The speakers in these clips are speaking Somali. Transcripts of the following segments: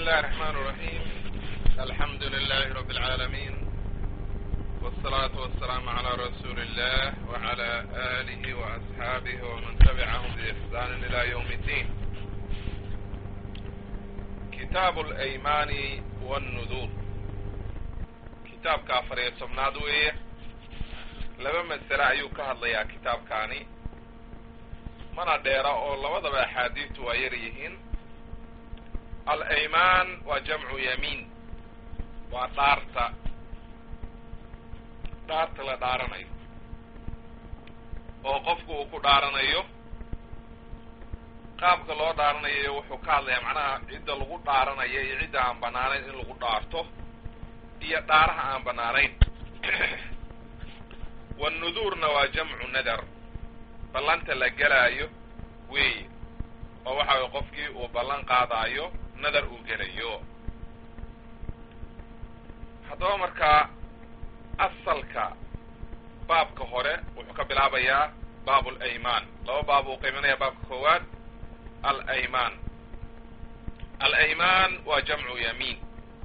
الله الرحمن الرحيم الحمد لله رب العالمين والصلاة والسلام على رسول الله وعلى آله وأصحابه ومن تبعهم بإحسان إلى يوم الدين كتاب الأيمان والنذور كتاب كافر يسمناد ويه لما مسألة أيو كهضيا كتاب كاني mana dheera oo labadaba axaadiistu waa yar yihiin alaymaan waa jamcu yamiin waa dhaarta dhaarta la dhaaranayo oo qofku uu ku dhaaranayo qaabka loo dhaaranayo wuxuu ka hadlayaa macnaha cidda lagu dhaaranayo iyo cidda aan banaanayn in lagu dhaarto iyo dhaaraha aan banaanayn wanuduurna waa jamcu nadar ballanta la gelaayo weeye oo waxa weye qofkii uu ballan qaadaayo nadar uu gelayo haddaba markaa asalka baabka hore wuxuu ka bilaabayaa baab alaymaan laba baab uu qiiminaya baabka koowaad alaymaan alaymaan waa jamcu yamiin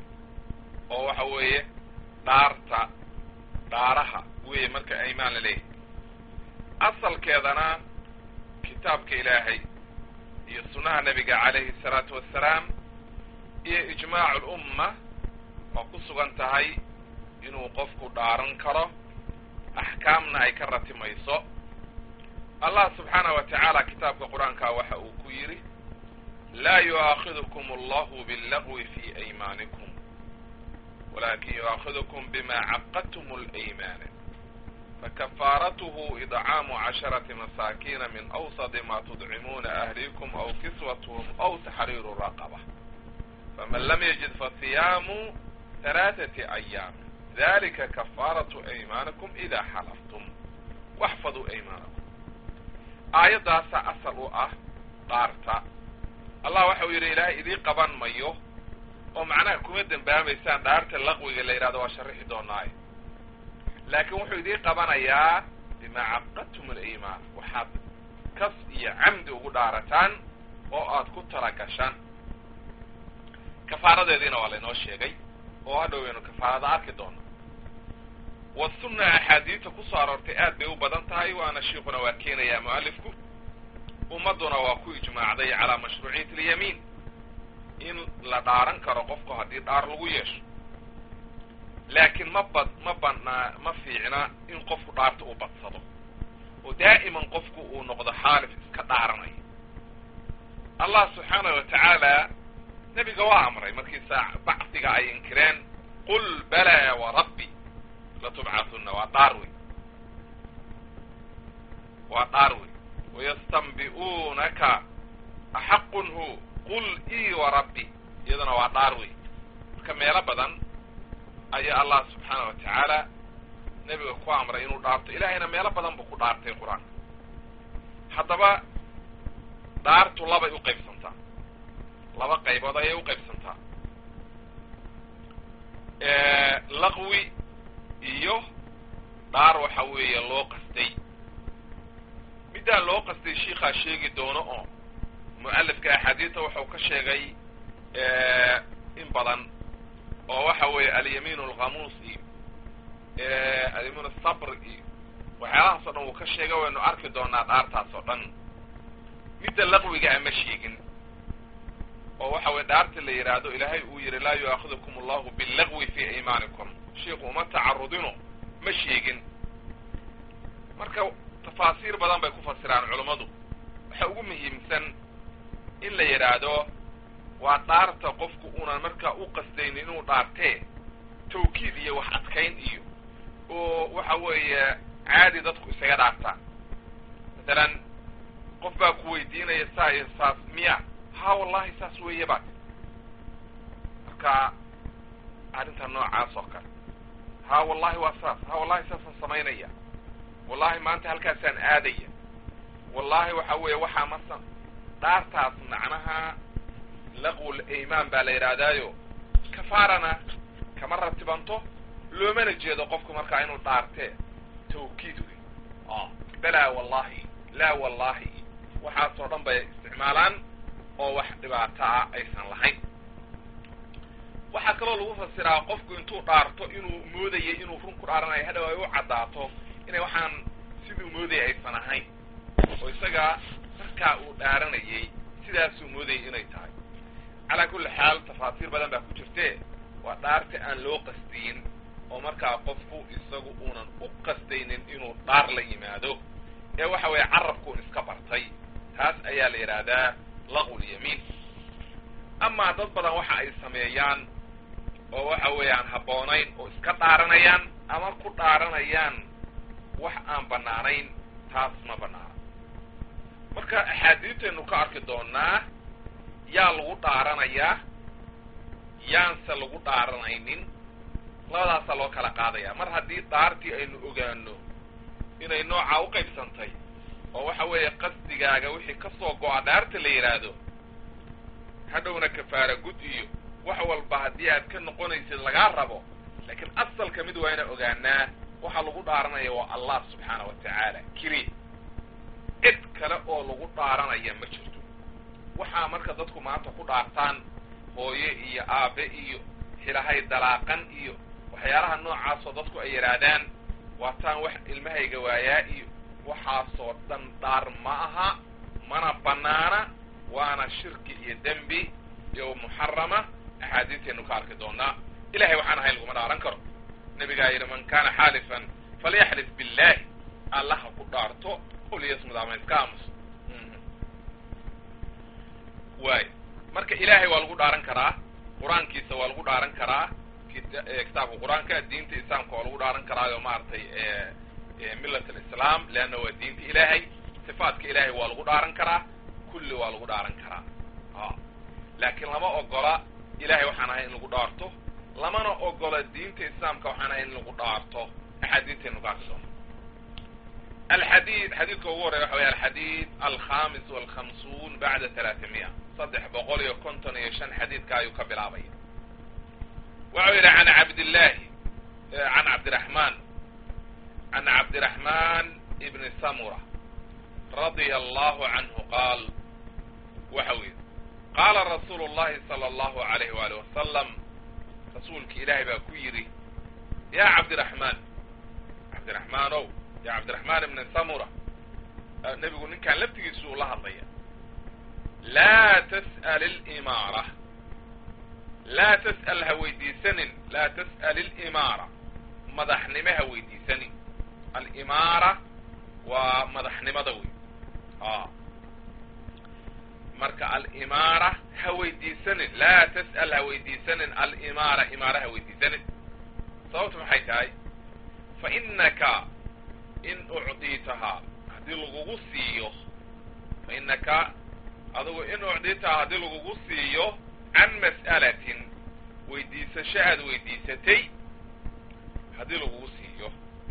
oo waxa weeye dhaarta dhaaraha weeye marka aymaan la leeyahy asalkeedana kitaabka ilaahay iyo sunnaha nebiga calayhi salaatu wassalaam iyo ijmaacu lumma waa ku sugan tahay inuu qofku dhaaran karo axkaamna ay ka ratimayso allah subxaanah wa tacaala kitaabka qur-aanka waxa uu ku yidhi laa yu'aakhidukum allahu billagwi fi aymaanikum walakin yu'aakhidukum bima caqadtum alaymaana فكفارته إطعام عشرة مساكين من أوسط ما تطعمون أهليكم أو كسوتهم أو تحرير رقبة فمن لم يجد فصيام ثلاثة أيام ذلك كفارة أيمانكم إذا حلفتم واحفظوا أيمانكم آية داسة أصل أه قارتا الله وحو يري إلهي إذي قبان ميو ومعناه كمدن باميسان دارت اللغوي اللي يرادوا وشرحي دوناي laakiin wuxuu idiin qabanayaa bimaa caqadtum alaymaan waxaad kas iyo camdi ugu dhaarataan oo aad ku tala gashaan kafaaradeediina waa laynoo sheegay oo hadhow waynu kafaarada arki doono wasunna axaadiista ku soo aroortay aad bay u badan tahay waana shiikuna waa keenayaa mu'alifku ummadduna waa ku ijmaacday calaa mashruuciyati alyamiin in la dhaaran karo qofku haddii dhaar lagu yeesho laakiin ma bad ma banaa ma fiicna in qofku dhaarta uu badsado oo daa'iman qofku uu noqdo xaalif iska dhaaranaya allah subxaanahu wa tacaala nebiga waa amray markiisa bacdiga ay inkireen qul balaa wa rabbi latubcathunna waa dhaar wey waa dhaar wey wayastanbi'uunaka axaqun hu qul ii wa rabbi iyaduna waa dhaar wey marka meelo badan ayaa allah subxaana wa tacaala nebiga ku amray inuu dhaarto ilaahayna meelo badan buu ku dhaartay qur-aanka haddaba dhaartu labay u qaybsantaa laba qaybood ayay u qaybsantaa laqwi iyo dhaar waxa weeye loo qastay middaan loo qastay shiikaa sheegi doono oo mu'alifka axaadiista wuxuu ka sheegay in badan oo waxa weeye alyamiin alkhamuus iyo alyamiin asabr iyo waxyaalahaas o dhan wuu ka sheega waynu arki doonaa dhaartaas oo dhan midda laqwiga ama sheegin oo waxa weye dhaarta la yidhaahdo ilaahay uu yihi laa yu'aakidukum allahu billagwi fi aymaanikum shiiku uma tacarudino ma sheegin marka tafaasiir badan bay ku fasiraan culummadu waxa ugu muhiimsan in la yidhaahdo waa dhaarta qofku unan markaa u qasdaynin inuu dhaartee tawkiid iyo wax adkayn iyo oo waxa weeye caadi dadku isaga dhaartaan masalan qof baa ku weydiinaya saa iyo saas miya ha wallahi saas weeye baad marka arrinta noocaas oo kale ha wallahi waa saas ha wallahi saasaan samaynaya wallahi maanta halkaasaan aadaya wallahi waxa weeye waxaa masan dhaartaas macnaha laqwul aymaan baa la yidhaahdaayo kafaarana kama ratibanto loomana jeedo qofku markaa inuu dhaartee tawkiid wey balaa wallahi laa wallahi waxaasoo dhan bay isticmaalaan oo wax dhibaato ah aysan lahayn waxaa kaloo lagu fasiraa qofku intuu dhaarto inuu moodayay inuu run ku dhaaranayo hadhow ay u caddaato inay waxaan siduu moodayay aysan ahayn oo isaga markaa uu dhaaranayay sidaasuu moodayay inay tahay calaa kulli xaal tafaasiir badan baa ku jirte waa dhaarta aan loo qasdiyin oo markaa qofku isagu uunan u qasdaynin inuu dhaar la yimaado ee waxa weeye carabkuun iska bartay taas ayaa la yidhaahdaa laqwulyamiin amaa dad badan waxa ay sameeyaan oo waxa weeyaan habboonayn oo iska dhaaranayaan ama ku dhaaranayaan wax aan bannaanayn taas ma bannaana marka axaadiistaynu ka arki doonaa yaa lagu dhaaranayaa yaanse lagu dhaaranaynin labadaasaa loo kala qaadaya mar haddii dhaartii aynu ogaano inay noocaa u qaybsantay oo waxa weeye qasdigaaga wixii ka soo go-a dhaarta la yidhaahdo hadhowna kafaara gud iyo wax walba haddii aad ka noqonaysid lagaa rabo laakiin asalka mid waa ina ogaanaa waxa lagu dhaaranaya waa allah subxaana wa tacaala keli cid kale oo lagu dhaaranaya ma jirto waxaa marka dadku maanta ku dhaartaan hooye iyo aabe iyo xilahay dalaaqan iyo waxyaalaha noocaasoo dadku ay yidhaahdaan waataan wax ilmahayga waayaa iyo waxaasoo dhan dhaar ma aha mana banaana waana shirki iyo dembi iyo muxarama axaadiistaynu ka arki doonaa ilahay waxaan ahayn laguma dhaaran karo nabigaa yidhi man kana xaalifan falyaxlif billahi allaha ku dhaarto oliyasmud ama iska aamuso waay marka ilaahay waa lagu dhaaran karaa qur-aankiisa waa lagu dhaaran karaa kitaabka qur-aanka diinta islaamka waa lagu dhaaran karaayo maaragtay millat alislaam leanna waa diinta ilaahay sifaatka ilaahay waa lagu dhaaran karaa kulli waa lagu dhaaran karaa a laakiin lama ogola ilahay waxaan ahay in lagu dhaarto lamana ogola diinta islaamka waxaan ahay in lagu dhaarto axaadiistaynu ka arki doono alxadiid xadiidka ugu horreya waxa waya alxadiid alkhamis walkhamsuun bacda talaatimiya saddex boqol iyo konton iyo shan xadiidka ayuu ka bilaabaya waxau yidhi can cabdillahi can cabdiraxman can cabdiraxman ibni samura radia allahu canhu qaal waxau yidhi qaala rasuulu llahi sala allahu alayh waali wasalam rasuulki ilaahay baa ku yidhi ya cabdiraxmaan cabdiraxmaan ow ya cabdiraxmaan ibni samura nebigu ninkaan laftigiisu ula hadlaya laa tas'al ilimaara laa tas'al ha weydiisanin laa tas'al ilimaara madaxnimo ha weydiisanin alimaara waa madaxnimada wey a marka alimaara ha weydiisanin laa tas'al ha weydiisanin alimaara imaara ha weydiisanin sababtu maxay tahay fa inaka in ucdiitahaa haddii lagugu siiyo fa inaka adugu in ucdiitahaa haddii lagugu siiyo can mas'alatin weydiisasho aad weydiisatay haddii lagugu siiyo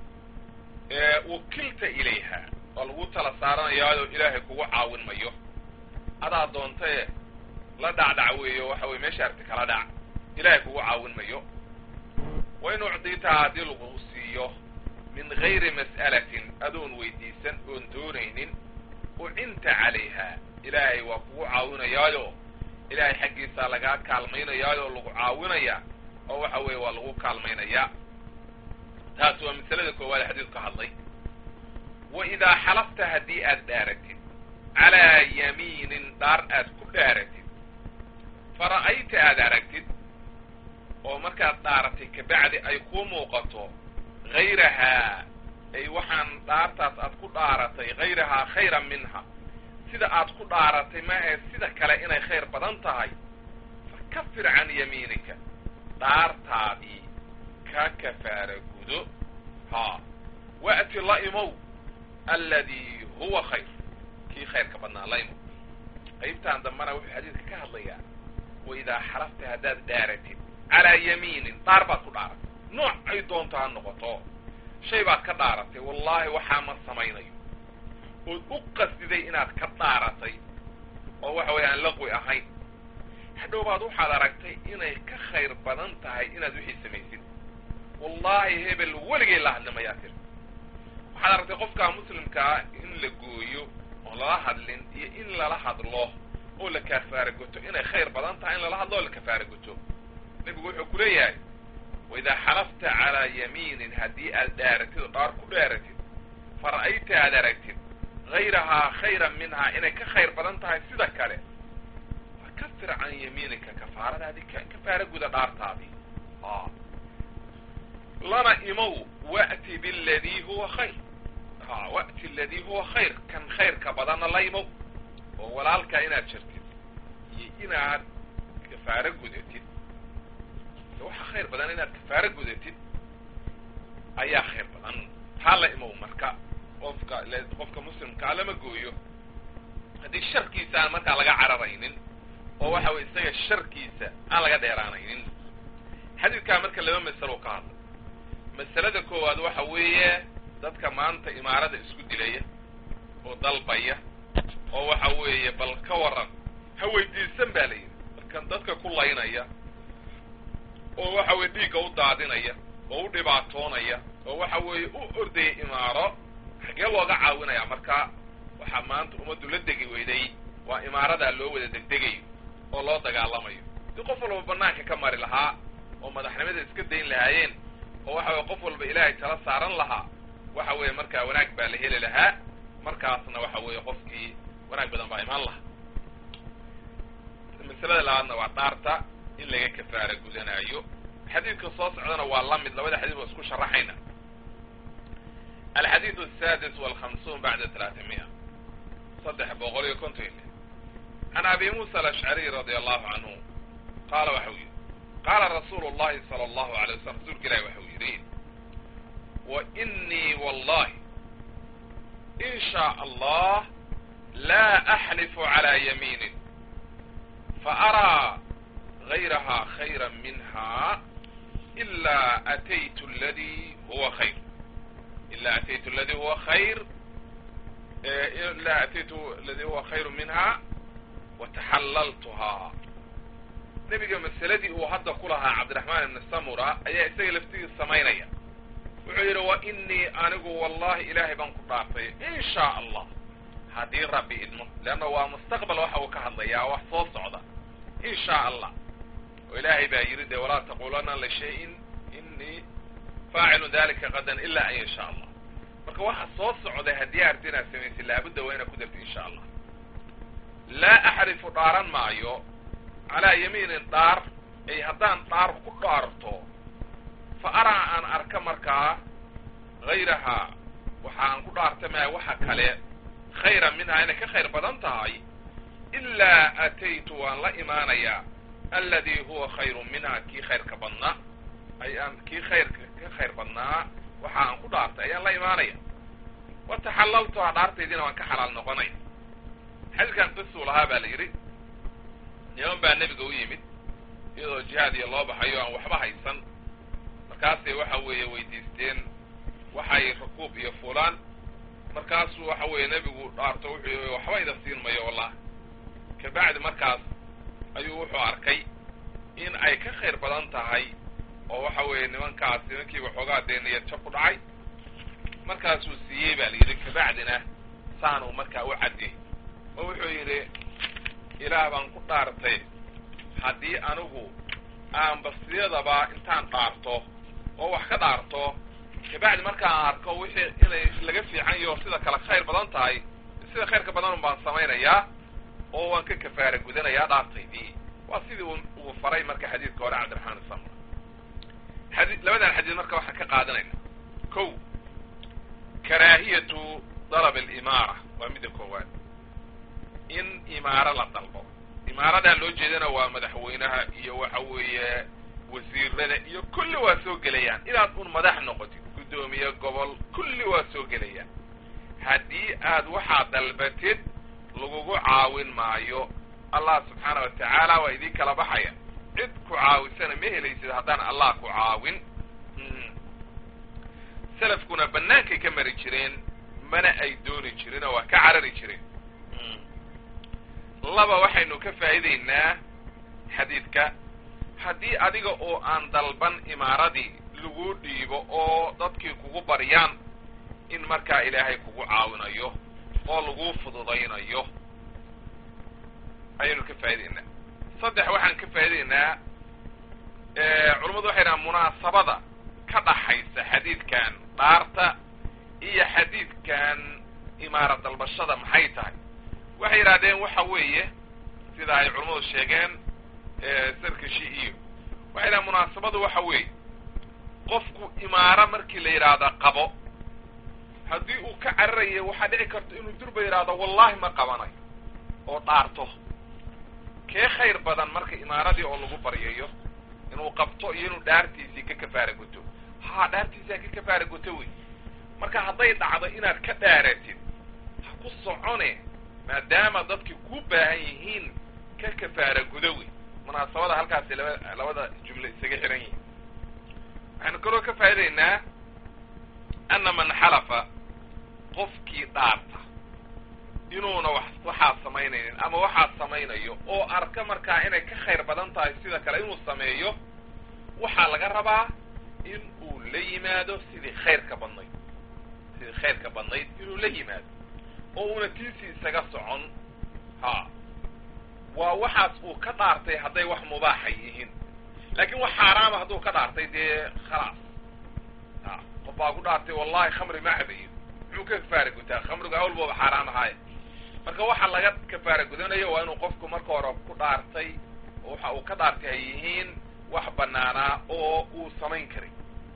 wukilta ilayha waa lagu tala saaranayaayo ilaahay kugu caawin mayo adaa doontae la dhacdhac weeyo waxa weye meesha arti kala dhac ilaahay kugu caawin mayo wa in ucdiitahaa haddii lagugu siiyo min gayri mas'alatin adoon weydiisan oon doonaynin ucinta calayha ilaahay waa kugu caawinayaayo ilaahay xaggiisaa lagaa kaalmaynayaayo lagu caawinaya oo waxa weeye waa lagu kaalmaynaya taas waa masalada koowaad xadiidku ka hadlay wa idaa xalafta haddii aad dhaaratid calaa yamiinin dhaar aad ku dhaaratid fara'ayta aad aragtid oo markaad dhaaratay kabacdi ay kuu muuqato hayrahaa ay waxaan dhaartaas aad ku dhaaratay hayrahaa khayran minha sida aad ku dhaaratay ma ahe sida kale inay khayr badan tahay fakafir can yamiinika dhaartaadii ka kafaara gudo haa wa'ti la imow alladii huwa khayr kii khayrka badnaa la imow qaybtaan dambana wuxuu xadiidka ka hadlayaa wa idaa xalafta haddaad dhaaratid calaa yamiinin dhaar baad ku dhaaratay nooc ay doonto ha noqoto shay baad ka dhaaratay wallaahi waxaa ma samaynayo ood u qasdiday inaad ka dhaaratay oo waxa weeye aan laqwi ahayn hadhow baad waxaad aragtay inay ka khayr badan tahay inaad wixii samaysid wallaahi hebel weligay la hadli mayaa tir waxaad aragtay qofkaa muslimkaa in la gooyo oo lala hadlin iyo in lala hadlo oo la kafaara goto inay khayr badan tahay in lala hadlo oo la kafaara goto nebigu wuxuu ku leeyahay waidaa xalafta calaa yamiinin haddii aad dhaaratid oo dhaar ku dhaaratid fa ra'ayta aad aragtid hayrahaa khayran minhaa inay ka khayr badan tahay sida kale fakafir can yamiinika kafaaradaadii kafaara guda dhaartaadii lana imow wa'ti biladii huwa khayr wa'ti aladii huwa khayr kan khayrka badanna la imow oo walaalkaa inaad jirtid iyo inaad kafaaro gudatid waxa khayr badan inaad kafaaro gudatid ayaa khayr badan taa la imow marka qofka qofka muslimkaa lama gooyo haddii sharkiisa aan markaa laga cararaynin oo waxa weye isaga sharkiisa aan laga dheeraanaynin xadiidkaa marka laba masalo ka hadla masalada koowaad waxa weeye dadka maanta imaarada isku dilaya oo dalbaya oo waxa weeye bal ka waran ha weydiisan ba la yidhi markan dadka ku laynaya oo waxa weye dhiigga u daadinaya oo u dhibaatoonaya oo waxa weeye u ordaya imaaro xagee looga caawinaya marka waxaa maanta ummaddu la degi weyday waa imaaradaa loo wada degdegayo oo loo dagaalamayo dii qof walba banaanka ka mari lahaa oo madaxnimada iska dayn lahaayeen oo waxa weye qof walba ilaahay tala saaran lahaa waxa weeye markaa wanaag baa la heli lahaa markaasna waxa weeye qofkii wanaag badan baa imaan lahaa masalada labaadna waa dhaarta in laga kafaara gudanaayo xadiidka soo socdana waa la mid labada xadiid waa isku sharaxayna alxadiid asadis walhamsuun bacda talaatimiya saddex boqol iyo konton iyo lix can abi muusa alashcariy radia allahu canhu qaala waxau yidhi qaala rasuulu llahi sala allahu alay wasalam rasuulka ilahi waxau yidhi wa inii wallahi in shaa allah laa axlifu calaa yamiinin faaraa gayraha khayra minha ilaa ataytu aladi huwa khayr ilaa ataytu aladi huwa khayr ilaa ataytu aladi huwa khayru minha wataxallaltuhaa nebiga masaladii uu hadda ku lahaa cabdiraxmaan ibni samura ayaa isaga laftigiis samaynaya wuxuu yidhi wa inii anigu wallahi ilaahay baan ku dhaartay in shaa allah haddii rabbi idmo leanna waa mustaqbal waxa uu ka hadlayaa wax soo socda in shaa allah oo ilaahay baa yidhi dee walaa taqulana lishayin inii faacilu dalika qadan ila an yasha allah marka waxa soo socday haddii arti inaad samaysid laabudda waa inaad ku darti insha allah laa axrifu dhaaran maayo calaa yamiinin dhaar ay haddaan dhaar ku dhaarto fa araa aan arka markaa hayrahaa waxa aan ku dhaarta maya waxa kale khayran minhaa inay ka khayr badan tahay ilaa ataytu waan la imaanayaa alladii huwa khayru minhaa kii khayrka badnaa ayaan kii khayrka ka khayr badnaa waxa aan ku dhaartay ayaan la imaanaya wa taxallaltuhaa dhaartaydiina waan ka xalaal noqonaya xadiidkan qisuu lahaa baa la yidhi niman baa nebiga u yimid iyadoo jihaad iyo loo baxayo aan waxba haysan markaasay waxa weeye weydiisteen waxay rakuub iyo fulaan markaasuu waxa weeye nebigu dhaarto wuxuu yii waxba ida siin mayo wallah kabacdi markaas ayuu wuxuu arkay in ay ka khayr badan tahay oo waxa weeye nimankaas nimankiiba xoogaa dee niyad jab ku dhacay markaasuu siiyey baa la yidhi kabacdina saanuu markaa u caddiyey oo wuxuu yidhi ilaah baan ku dhaartay haddii anigu aan basiyadaba intaan dhaarto oo wax ka dhaarto kabacdi markaan arko wixii inay laga fiican yaho sida kale khayr badan tahay sida khayrka badanun baan samaynayaa oo waan ka kafaara gudanayaa dhaartaydii waa sidii uu faray marka xadiidka hore cabdiraxmaan isamr xadi labadan xadiid marka waxaan ka qaadanayna ko karaahiyatu dalab alimaara waa midda koowaad in imaaro la dalbo imaaradaa loo jeedana waa madaxweynaha iyo waxa weeye wasiirada iyo kulli waa soo gelayaan inaad un madax noqotid guddoomiye gobol kulli waa soo gelayaan haddii aad waxaa dalbatid lagugu caawin maayo allah subxaana wa tacaala waa idii kala baxaya cid ku caawisana ma helaysid haddaan allah ku caawin salafkuna bannaankay ka mari jireen mana ay dooni jirin oo waa ka carari jireen laba waxaynu ka faa'iidaynaa xadiidka haddii adiga oo aan dalban imaaradii lagu dhiibo oo dadkii kugu baryaan in markaa ilaahay kugu caawinayo oo lagu fududaynayo ayaynu ka faa'idaynaa saddex waxaan ka faa'idaynaa culammadu waxay dhahaan munaasabada ka dhaxaysa xadiidkan dhaarta iyo xadiidkan imaara dalbashada maxay tahay waxay yidhahdeen waxa weeye sida ay culammadu sheegeen sarkashi iyo waxay dhahen munaasabadu waxa weeye qofku imaaro markii la yidhaahda qabo haddii uu ka cararayo waxaa dhici karta inuu durba yidhaahdo wallahi ma qabanayo oo dhaarto kee khayr badan marka imaaradii oo lagu baryayo inuu qabto iyo inuu dhaartiisii ka kafaara guto ha dhaartiisaa ka kafaara guto wey marka hadday dhacdo inaad ka dhaaratid ha ku socone maadaama dadki ku baahan yihiin ka kafaara gudo wey munaasabada halkaasi laba labada jumle isaga xiran yihin waxaynu kaloo ka faa'idaynaa ana man xalafa qofkii dhaarta inuuna wax waxaa samaynaynin ama waxaa samaynayo oo arka markaa inay ka khayr badan tahay sida kale inuu sameeyo waxaa laga rabaa in uu la yimaado sidii khayrka badnayd sidii khayrka badnayd inuu la yimaado oo uuna tiisii isaga socon ha waa waxaas uu ka dhaartay hadday wax mubaaxay yihiin laakiin wax xaaraama hadduu ka dhaartay dee khalaas ha qof baa ku dhaartay wallahi khamri ma cabayo muxuu ka kafaara gutaa khamrigu awlbooba xaaraam ahaaye marka waxa laga kafaara gudanayo waa inuu qofku marka hore ku dhaartay oo waxa uu ka dhaartay ay yihiin wax banaanaa oo uu samayn karay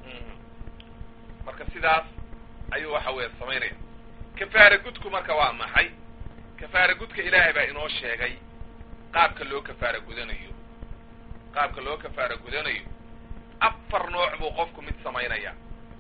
marka sidaas ayuu waxa weeye samaynaya kafaara gudku marka waa maxay kafaara gudka ilaahay baa inoo sheegay qaabka loo kafaara gudanayo qaabka loo kafaara gudanayo afar nooc buu qofku mid samaynaya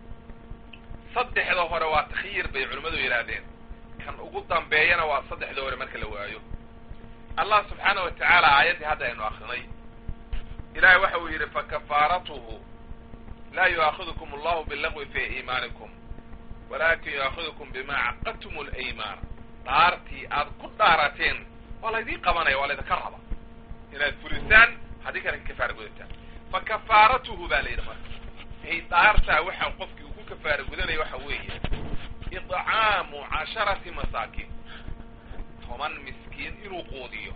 saddexda hore waa takhyiir bay culimmadu yidhaahdeen kan ugu dambeeyana waa saddexda hore marka la waayo allah subxaana wa tacaala aayaddii hadda aynu akrinay ilahay waxa uu yidhi fakafaaratuhu laa yu'aakidukum allahu bilagwi fi iimaanikum walakin yu'aakidukum bima caqadtum alaymaan dhaartii aad ku dhaarateen waa laydin qabanaya waa laydinka raba inaad fulisaan haddii kale ka kafaara gudataan fakafaaratuhu baa la yidhi marka ay dhaartaa waxa qofkii uu ku kafaara gudanaya waxa weeye idcaamu casharati masaakiin toban miskiin inuu quudiyo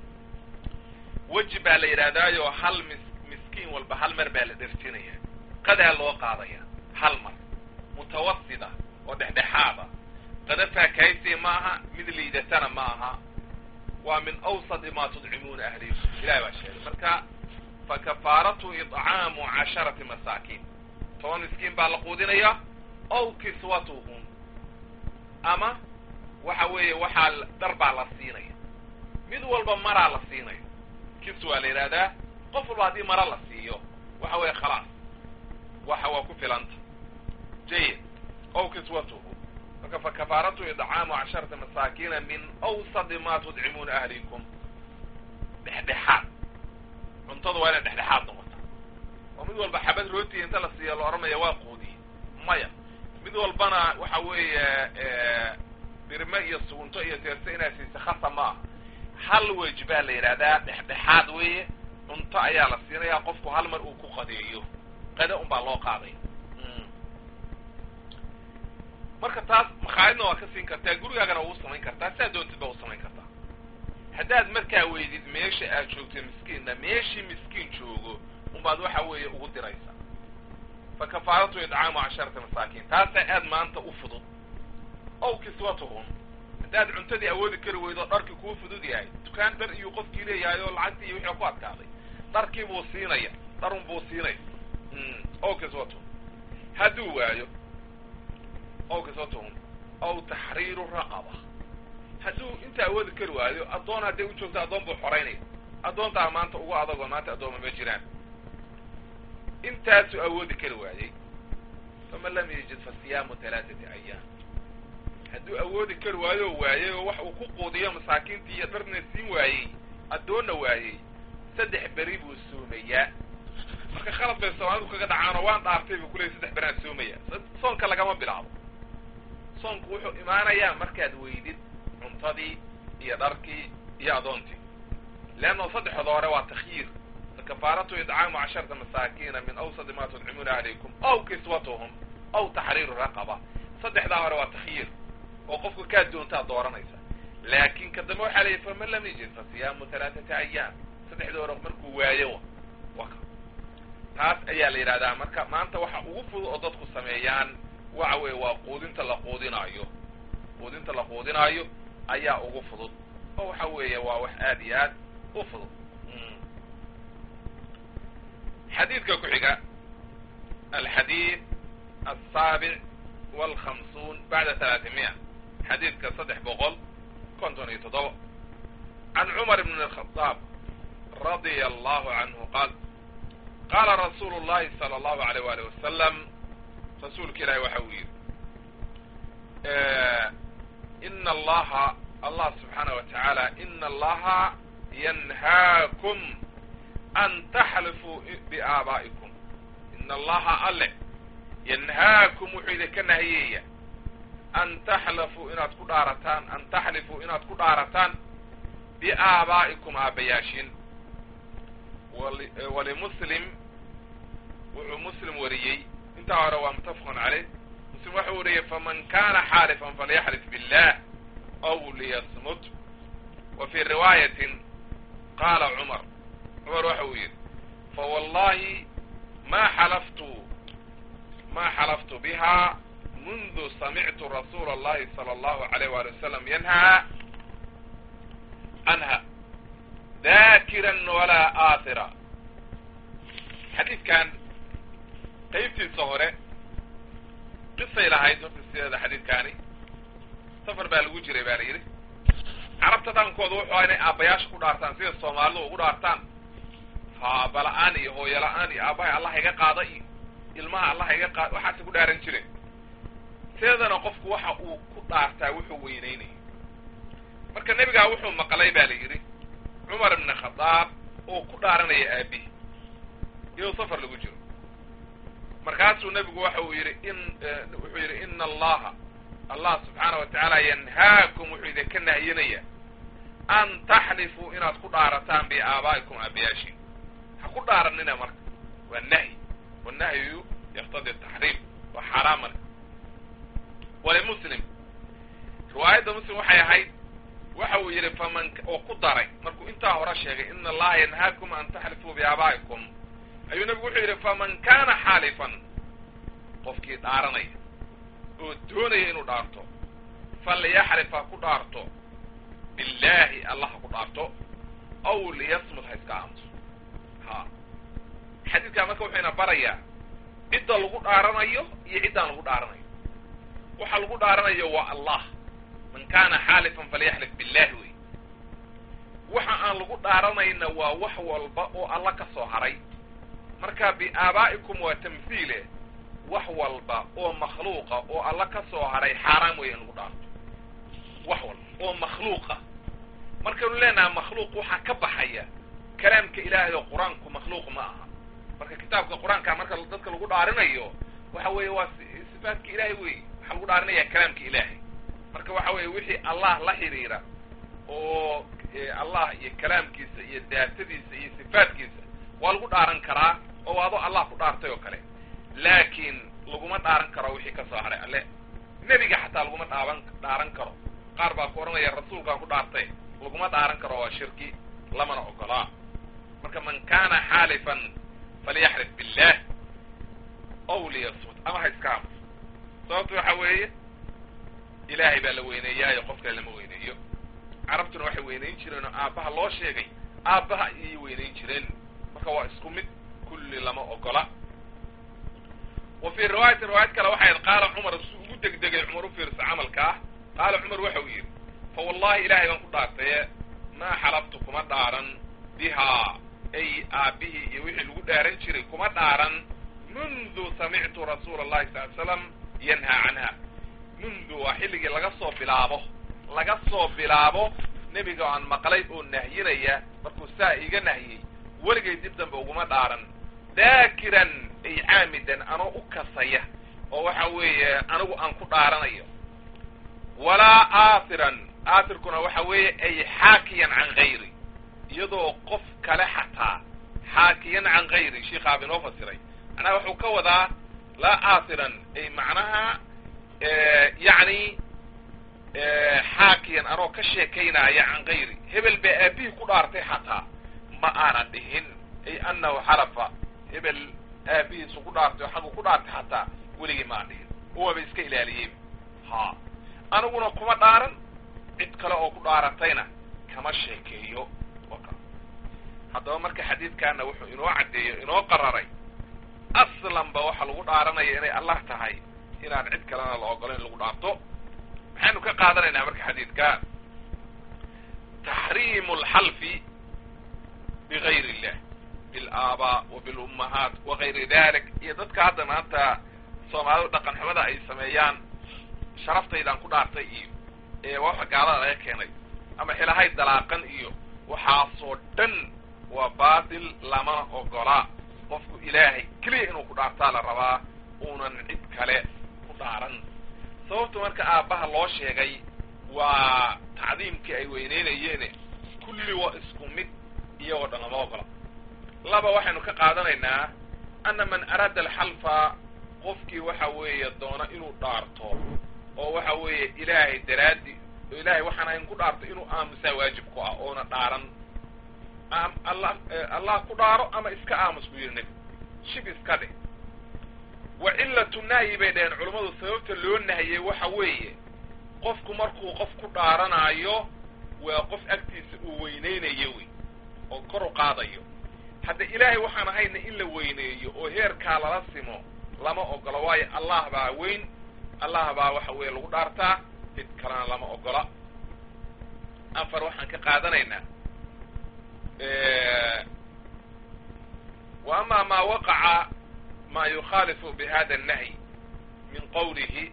weji baa la yidhahdaayo hal mis miskiin walba hal mar baa la dhersinaya qadaa loo qaadaya hal mar mutawasida oo dhexdhexaada qada faakahaysi ma aha mid liidatana ma aha waa min awsadi ma tudcimuuna ahlikum ilahi baa sheegay marka fakafaaratu idcaamu casharati masaakiin toban miskiin baa la quudinaya ow kiswatuhum ama waxa weeye waxaa dhar baa la siinaya mid walba maraa la siinaya kiswaa la yidhahdaa qof walba haddii mara la siiyo waxa weeye khalaas waxa waa ku filanta jayid ow kiswatuhu marka fakafaaratu idcaamu casharata masaakiina min awsadi ma tudcimuuna ahlikum dhexdhexaad cuntada waa inay dhexdhexaad noqota oo mid walba xabad rooti inta la siiya la odhanaya waa quudiye maya mid walbana waxa weeye birme iyo sugunto iyo teerse inaa siisa khasa ma aha hal wej baa la yidhahdaa dhexdhexaad weeye cunto ayaa la siinayaa qofku hal mar uu ku qadeeyo qade un baa loo qaaday marka taas makhaayadna waa ka siin kartaa gurigaagana waa u samayn kartaa sidaa doontid baa u samayn kartaa haddaad markaa weydid meesha aad joogto miskiinna meeshii miskiin joogo unbaad waxa weeye ugu diraysa fa kafaaratu idcaamu casharata masaakiin taasaa aad maanta u fudud ow kiswatuhum haddaad cuntadii awoodi kari weydo dharkii kuu fudud yahay dukaan dhar iyuu qofkii leeyahay oo lacagtii iyo wixii ku adkaaday dharkii buu siinaya dharun buu siinaya ow kiswatuhum hadduu waayo ow kiswatuhum ow taxriiru raqaba hadduu inta awoodi kari waayo addoon hadday u joogto addoon buu xoraynaya addoontaa maanta ugu adagoo maanta addooma ma jiraan intaasuu awoodi kari waayey faman lam yajid fa siyaamu halaaثati ayaam hadduu awoodi kari waayo oo waayey oo wax uu ku quudiyo masaakiintii iyo dharna siin waayey addoonna waayey saddex beri buu soomayaa marka khalad bay soomaalidu kaga dhacaanoo waan dhaartay buu kuleeyay saddex beraan soomaya soonka lagama bilaabo soonku wuxuu imaanayaa markaad weydid cuntadii iyo dharkii iyo adoontii leanna saddexooda hore waa takhyiir kafaaratu idcaamu casharata masaakiina min awsadi ma tudcimuuna ahlaykum aw kiswatuhum aw taxriiru raqaba saddexdaa hore waa takhyiir oo qofka kaa doontaad dooranaysa laakin ka dambe waxaa layihi faman lam yajid fa siyaamu halaaثata ayaam saddexdii hore markuu waayo wa ka taas ayaa la yidhahdaa marka maanta waxa ugu fudud oo dadku sameeyaan waxa weeye waa quudinta la quudinaayo quudinta la quudinaayo ayaa ugu fudud oo waxa weeye waa wax aad iyo aad u fudud xadiidka ku xiga alxadiid asaabic walkhamsuun bacda talaatimiya xadiidka saddex boqol konton iyo toddoba can cumar bn الkhadaab radia allahu canhu qaal qaala rasuulu llahi sala allahu alayh waalih wasalam rasuulka ilaahi waxa uu yidhi ina allaha allah subxaanah wa tacaala ina allaha yanhaakum an taxlifuu biaabaa'ikum ina allaha alle yanhaakum wuxuu idinka nahiyaya an taxlafuu inaad ku dhaarataan an taxlifuu inaad ku dhaarataan biaabaa'ikum aabbayaashin walimuslim wuxuu muslim wariyey intaa hore waa mutafaqun caleyh muslim waxau wariyey faman kana xaalifan falyaxlif billah aw liyasmut wa fii riwaayatin qaala cumar cumar waxa uu yidhi fawallahi ma xalaftu ma xalaftu biha mundu samictu rasuula allahi sala allahu alayh wali wasalam yanhaa canha dakiran walaa aahira xadiidkan qaybtiisa hore qisay lahayd horta sideeda xadiidkaani safar baa lagu jiray baa la yidhi carabta dhaqankooda wuxuu inay aabbayaasha ku dhaartaan sida soomaalidu ugu dhaartaan ha aabala-aan iyo hooyola-aan iyo aabbahay allah iga qaada iyo ilmaha allah iga qaada waxaase ku dhaaran jireen sideedana qofku waxa uu ku dhaartaa wuxuu weyneynaya marka nebigaa wuxuu maqlay baa la yidhi cumar ibn khadaab oo ku dhaaranaya aabihi iyadoo safar lagu jiro markaasuu nebigu waxa uu yidhi in wuxuu yidhi ina allaha allah subxaana wa tacaala yanhaakum wuxuu idinka nahyinaya an taxlifuu inaad ku dhaarataan biaabaa'ikum aabayaashin ha ku dhaaranina marka waa nahyi wannahyu yaktadi taxriim waa xaaraam marka walimuslim riwaayadda muslim waxay ahayd waxa uu yidhi faman oo ku daray markuu intaa hore sheegay ina allaha yanhaakum an taxlifuu biaabaa'ikum ayuu nebigu wuxuu yidhi faman kana xaalifan qofkii dhaaranaya oo doonaya inuu dhaarto falyaxlif ha ku dhaarto billahi allah ha ku dhaarto aw liyasmut ha iska aamuso ha xadiidkaa marka wuxuu ina barayaa cidda lagu dhaaranayo iyo ciddaan lagu dhaaranayo waxa lagu dhaaranayo waa allah man kana xaalifan falyaxlif billahi wey waxa aan lagu dhaaranayna waa wax walba oo alla ka soo haray marka biaabaa'ikum waa tamhiile wax walba oo makhluuqa oo alla ka soo haray xaaraam weya in lagu dhaarto wax walba oo makhluuqa markaynu leenaha makhluuq waxaa ka baxaya kalaamka ilaahay oo qur-aanku makhluuq ma aha marka kitaabka qur-aanka marka dadka lagu dhaarinayo waxa weeye waa sifaatka ilaahay wey waxaa lagu dhaarinaya kalaamka ilaahay marka waxa weeye wixii allah la xiriira oo allah iyo kalaamkiisa iyo daatadiisa iyo sifaatkiisa waa lagu dhaaran karaa oo adoo allah ku dhaartay oo kale laakiin laguma dhaaran karo wixii ka soo haray alle nebiga xataa laguma dhaaban dhaaran karo qaar baa ku odhanaya rasuulkaan ku dhaartay laguma dhaaran karo waa shirki lamana ogolaa marka man kana xaalifan falyaxlif billah aw liyasmut ama ha iska aamus sababta waxa weeye ilaahay baa la weyneeyaayo qof kale lama weyneeyo carabtuna waxay weynayn jireen oo aabbaha loo sheegay aabbaha ayay weynayn jireen marka waa isku mid kulli lama ogola wa fii riwaayatin riwaayad kale waxay ahayd qaala cumar su ugu degdegay cumar u fiirsa camalka ah qaala cumar waxa uu yidhi fa wallahi ilaahay baan ku dhaartaye maa xalaftu kuma dhaaran bihaa ay aabbihii iyo wixii lagu dhaaran jiray kuma dhaaran mundu samictu rasuula allahi sal ly slam yanhaa canha mundu waa xilligii laga soo bilaabo laga soo bilaabo nebiga aan maqlay oo nahyinaya markuu saa iga nahyey weligay dib dambe uguma dhaaran daakiran ay caamidan anoo u kasaya oo waxa weeye anigu aan ku dhaaranayo walaa aathiran aathirkuna waxa weeye ay xaakiyan can gayri iyadoo qof kale xataa xaakiyan can gayri sheikhaaba inoo fasiray macnaha wuxuu ka wadaa laa aathiran ay macnaha yacni xaakiyan anoo ka sheekaynaya can gayri hebel baa aabihii ku dhaartay xataa ma aanan dhihin ay anahu xalafa hebel aabihiisu ku dhaartay oo xaggu ku dhaartay xataa weligii maan dhihin uwaba iska ilaaliyey ha aniguna kuma dhaaran cid kale oo ku dhaaratayna kama sheekeeyo haddaba marka xadiidkaana wuxuu inoo caddeeyo inoo qararay aslanba waxaa lagu dhaaranaya inay allah tahay inaan cid kalena la ogolayn lagu dhaarto maxaynu ka qaadanaynaa marka xadiidka taxriimu alxalfi bigayr illah bilaabaa wa bilummahaat wa gayri dalik iyo dadka hadda maanta soomaalidu dhaqan xumada ay sameeyaan sharaftaydan ku dhaartay iyo ee waxa gaalada laga keenay ama xilahay dalaaqan iyo waxaasoo dhan waa baatil lamana ogolaa qofku ilaahay keliya inuu ku dhaartaa la rabaa uunan cid kale ku dhaaran sababta marka aabbaha loo sheegay waa tacdiimkii ay weyneynayeene kulli waa isku mid iyagoo dhan lama ogola laba waxaynu ka qaadanaynaa ana man araada alxalfa qofkii waxa weeye doona inuu dhaarto oo waxa weeye ilaahay daraaddi oo ilaahay waxaan ayn ku dhaarto inuu aamusaa waajib ku ah oona dhaaran allah allah ku dhaaro ama iska aamus buu yidhi nebi shib iska dheh wa cillatu nahyi bay dhaheen culummadu sababta loo nahiyey waxa weeye qofku markuu qof ku dhaaranaayo waa qof agtiisa uu weyneynayo wey oo kor u qaadayo hadda ilaahay waxaan ahayna in la weyneeyo oo heerkaa lala simo lama ogola waayo allah baa weyn allah baa waxa weeye lagu dhaartaa cid kalena lama ogola afar waxaan ka qaadanaynaa wa ama ma waqaca ma yukhaalifu bihada الnahyi min qawlihi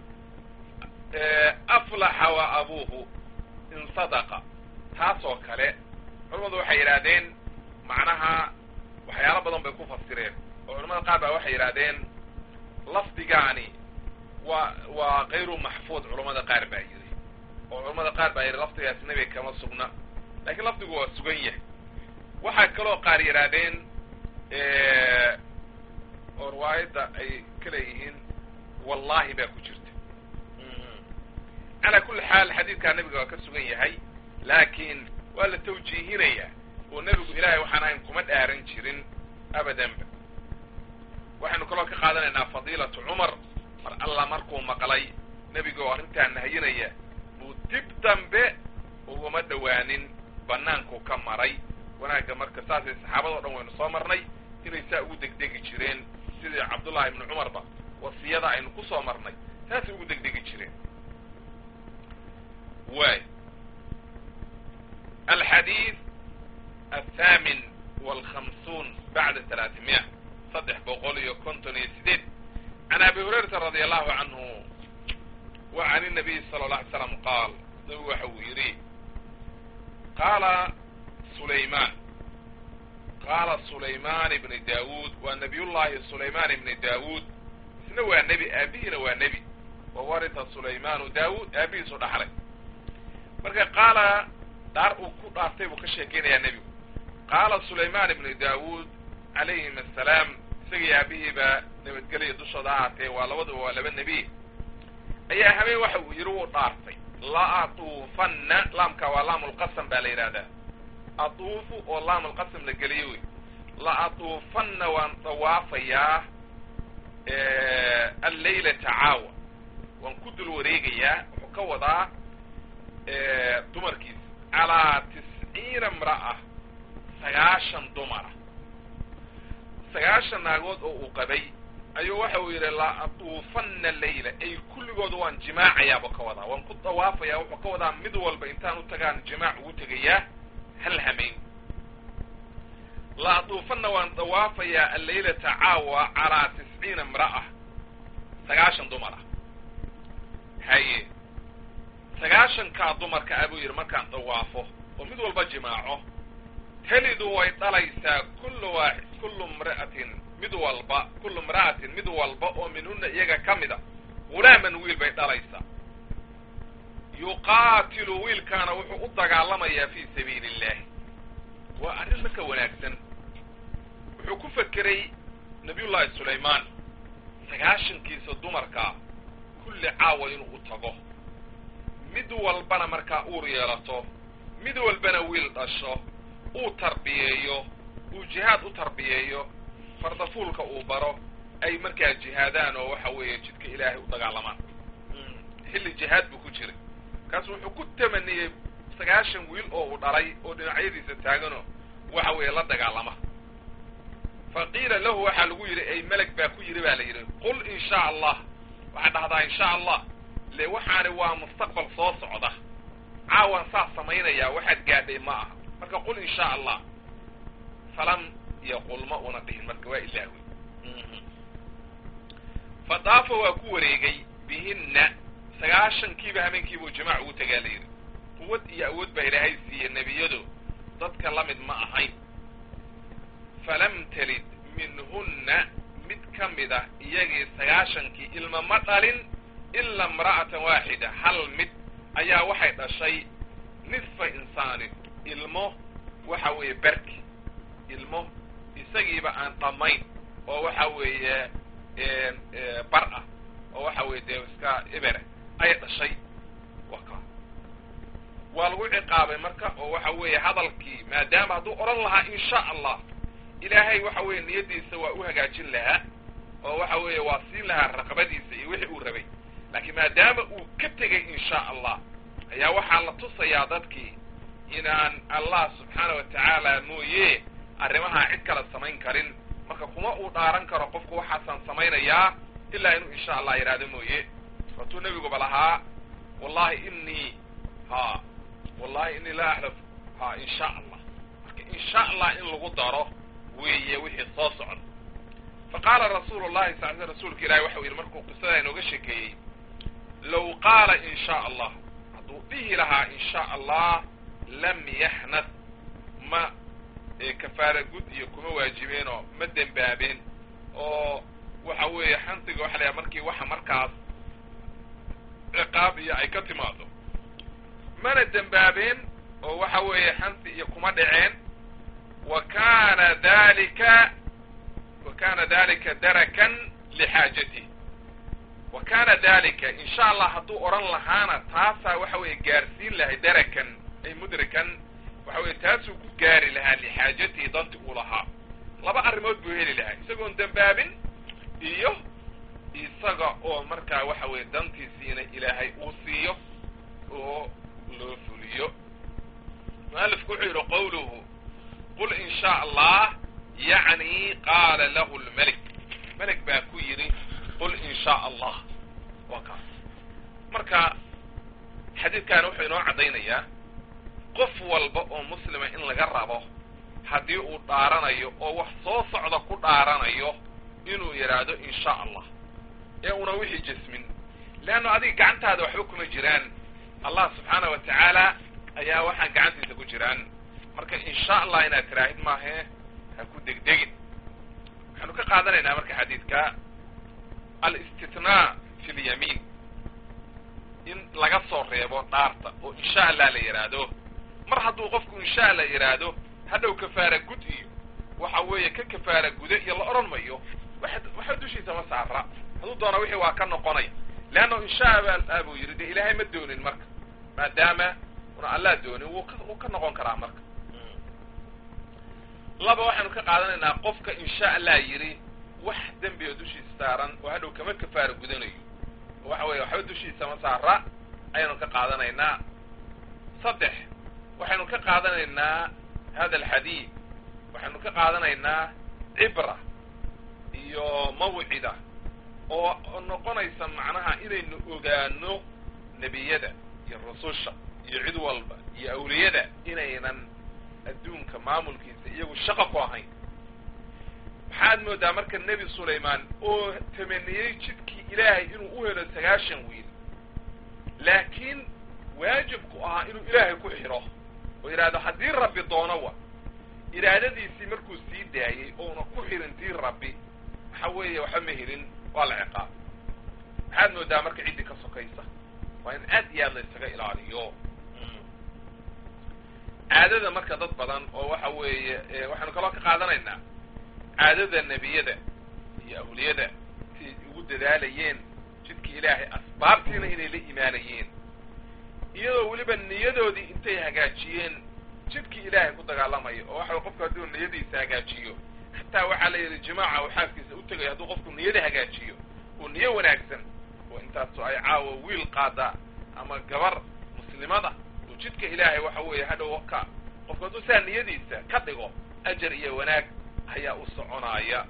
aflaxa wa abuuhu in sadaqa taas oo kale culamadu waxay yidhahdeen macnaha waxyaalo badan bay ku fasireen oo culamada qaar baa waxay yidhahdeen lafdigaani waa waa kayru maxfuud culamada qaar baa yidhi oo culamada qaar baa yidhi lafdigaas nebiga kama sugna lakiin lafdigu waa sugan yahay waxaa kaloo qaar yidhaahdeen oo riwaayadda ay ka leeyihiin wallahi baa ku jirta calaa kulli xaal xadiidkaa nebiga waa ka sugan yahay laakiin waa la tawjiihinayaa oo nebigu ilaahay waxaan ahayn kuma dhaaran jirin abadanba waxaynu kaloo ka qaadanaynaa fadiilatu cumar mar alla markuu maqlay nebiga oo arrintaa nahayinaya buu dib dambe uguma dhowaanin bannaankuu ka maray wanaagga marka saasay saxaabadao dhan waynu soo marnay inay saa ugu degdegi jireen sidii cabdullahi ibnu cumarba wasiyada aynu ku soo marnay saasay ugu degdegi jireen way alxadiid athaamin walkhamsuun bacda talaatimiya saddex boqol iyo konton iyo sideed can abi hurayrata radi allahu canhu wa can inabiy sala alla alay slam qaal nabigu waxa uu yidhi qaala sulaymaan qaala sulaymaan ibni daawuud waa nabiyullahi sulaymaan ibni daawuud isna waa nebi aabihiina waa nebi wa warita sulaymaanu daawuud aabihiisu dhaxlay marka qaala dhaar uu ku dhaartay buu ka sheekeynayaa nebigu qaala sulaymaan ibni daawuud calayhim assalaam isagii aabihiiba nabadgelya dushooda ahaatee waa labaduba waa laba nebi ayaa habeen waxa uu yidhi wuu dhaartay la atuufanna laamka waa laamulqasam baa la yidhahdaa atuufu oo laamulqasam la geliyo wey la atuufanna waan dawaafayaa alleylata caawa waan ku dul wareegayaa wuxuu ka wadaa dumarkiisa calaa tisciina imra'a sagaashan dumara sagaashan naagood oo uu qabay ayuu waxa uu yidhi la atuufanna leyla ay kulligood waan jimaacayaaba ka wadaa waan ku dawaafayaa wuxuu ka wadaa mid walba intaan u tagaan jimaac ugu tegayaa hal hamayn la atuufanna waan dawaafayaa alleylata caawa calaa tisciina imra'a sagaashan dumar ah haye sagaashankaa dumarka ah buu yidhi markaan dawaafo oo mid walba jimaaco telidu way dhalaysaa kullu waaxid kullu imra'atin mid walba kullu imra'atin mid walba oo minhuna iyaga ka mid a hulaaman wiil bay dhalaysaa yuqaatilu wiilkaana wuxuu u dagaalamayaa fii sabiili illahi waa arrin marka wanaagsan wuxuu ku fekeray nabiyullaahi sulaymaan sagaashankiisa dumarkaa kulli caawa inuu u tago mid walbana markaa uur yeelato mid walbana wiil dhasho uu tarbiyeeyo uu jihaad u tarbiyeeyo fardafuulka uu baro ay markaa jihaadaan oo waxa weeye jidka ilaahay u dagaalamaan xilli jihaad buu ku jiray kaas wuxuu ku tamaniyey sagaashan wiil oo uu dhalay oo dhinacyadiisa taaganoo waxa weeye la dagaalama fa qiila lahu waxaa lagu yidhi ay meleg baa ku yidhi baa la yidhi qul in shaa allah waxaad dhahdaa in shaa allah le waxaani waa mustaqbal soo socda caawan saas samaynayaa waxaad gaadhay ma aha marka qul in shaa allah falam yaqul ma una dhihin marka waa ilaawi fa daafa waa ku wareegay bihinna sagaashankiiba habeenkiibuu jamaac ugu tagaa la yidhi quwad iyo awood baa ilaahay siiye nebiyadu dadka la mid ma ahayn falam talid minhunna mid ka mid a iyagii sagaashankii ilma ma dhalin ilaa imra'atan waaxida hal mid ayaa waxay dhashay nisfa insaanin ilmo waxa weeye berki ilmo isagiiba aan dhammayn oo waxa weeye bar ah oo waxa weeye dee iska ebere ay dhashay waka waa lagu ciqaabay marka oo waxa weeye hadalkii maadaama hadduu odhan lahaa in sha allah ilaahay waxa weeye niyaddiisa waa u hagaajin lahaa oo waxa weeye waa siin lahaa raqabadiisa iyo wixii uu rabay laakiin maadaama uu ka tegay in sha allah ayaa waxaa la tusayaa dadkii inaan allah subxaana wa tacaala mooye arrimahaa cid kale samayn karin marka kuma uu dhaaran karo qofku waxaasaan samaynayaa ilaa inuu insha allah yidhaahdo mooye waatuu nebiguba lahaa wallahi inii ha wallahi inii laa axlaf ha in sha allah marka in sha allah in lagu daro weeye wixii soo socda fa qaala rasuulu llahi sal sl rasuulka ilahi waxau yidhi markuu qisada inooga sheekeeyey low qaala in sha allah hadduu dhihi lahaa in sha allah lam yaxnad ma kafaara gud iyo kuma waajibeenoo ma dembaabeen oo waxa weeye xansiga waxa layaha markii waxa markaas ciqaab iyo ay ka timaado mana dembaabeen oo waxa weeye xansi iyo kuma dhaceen wa kana dalika wa kana dalika darakan lixaajatih wa kana dalika in sha allah hadduu odhan lahaana taasaa waxa weeye gaarsiin lahay darakan ay mudrikan waxa weye taasuu ku gaari lahaa lixaajatihi danti uu lahaa laba arrimood buu heli lahaa isagoon dembaabin iyo isaga oo markaa waxa weeye dantiisiina ilaahay uu siiyo oo loo fuliyo mualifku wuxuu yidhi qawluhu qul in sha allah yacni qaala lahu lmelik melik baa ku yidhi qul in sha allah waa kaas marka xadiidkaani wuxuu inoo caddaynayaa qof walba oo muslima in laga rabo haddii uu dhaaranayo oo wax soo socda ku dhaaranayo inuu yidhaahdo in sha allah ee una wixii jasmin leanna adiga gacantaada waxba kuma jiraan allah subxaana wa tacaala ayaa waxaan gacantiisa ku jiraan marka in sha allah inaad tiraahid maahe ha ku degdegin waxaanu ka qaadanaynaa marka xadiidka alistitnaa fi lyamiin in laga soo reebo dhaarta oo in sha allah la yidhaahdo mar hadduu qofku insha allah yidhaahdo hadhow kafaara gud iyo waxa weeye ka kafaara guda iyo la odhan mayo waxa dushiisa ma saara hadduu doona wixii waa ka noqonay leanna insha allah buu yidhi dee ilaahay ma doonin marka maadaama una allah doonin wuu ka wuu ka noqon karaa marka laba waxaanu ka qaadanaynaa qofka insha allah yidhi wax dembiga dushiisa saaran oo hadhow kama kafaara gudanayo oo waxa weeye waxba dushiisa ma saara ayaanu ka qaadanaynaa saddex waxaynu ka qaadanaynaa hada alxadiid waxaynu ka qaadanaynaa cibra iyo mawcida oo noqonaysa macnaha inaynu ogaano nebiyada iyo rususha iyo cid walba iyo awliyada inaynan adduunka maamulkiisa iyagu shaqo ku ahayn maxaad moodaa marka nebi sulaymaan oo tamaniyey jidkii ilaahay inuu u helo sagaashan wiil laakiin waajibku ahaa inuu ilaahay ku xidho oo yidhahdo haddii rabbi doono wa iraadadiisii markuu sii daayey ouna ku xirin tii rabbi waxa weeye waxba ma helin waa la ciqaab maxaad moodaa marka ciddii ka sokaysa waa in aad iyo aad la ysaga ilaaliyo caadada marka dad badan oo waxa weeye waxaynu kaloo ka qaadanaynaa caadada nebiyada iyo awliyada siay ugu dadaalayeen jidkii ilaahay asbaabtiina inay la imaanayeen iyadoo weliba niyadoodii intay hagaajiyeen jidkii ilaahay ku dagaalamayo oo waxa qofku hadduu niyadiisa hagaajiyo xataa waxaa la yidhi jimaaca uu xaaskiisa u tegayo hadduu qofku niyada hagaajiyo oo niyo wanaagsan oo intaasu ay caawa wiil qaada ama gabar muslimada oo jidka ilaahay waxa weeye hadhow ka qofku hadduu saa niyadiisa ka dhigo ajar iyo wanaag ayaa u soconaya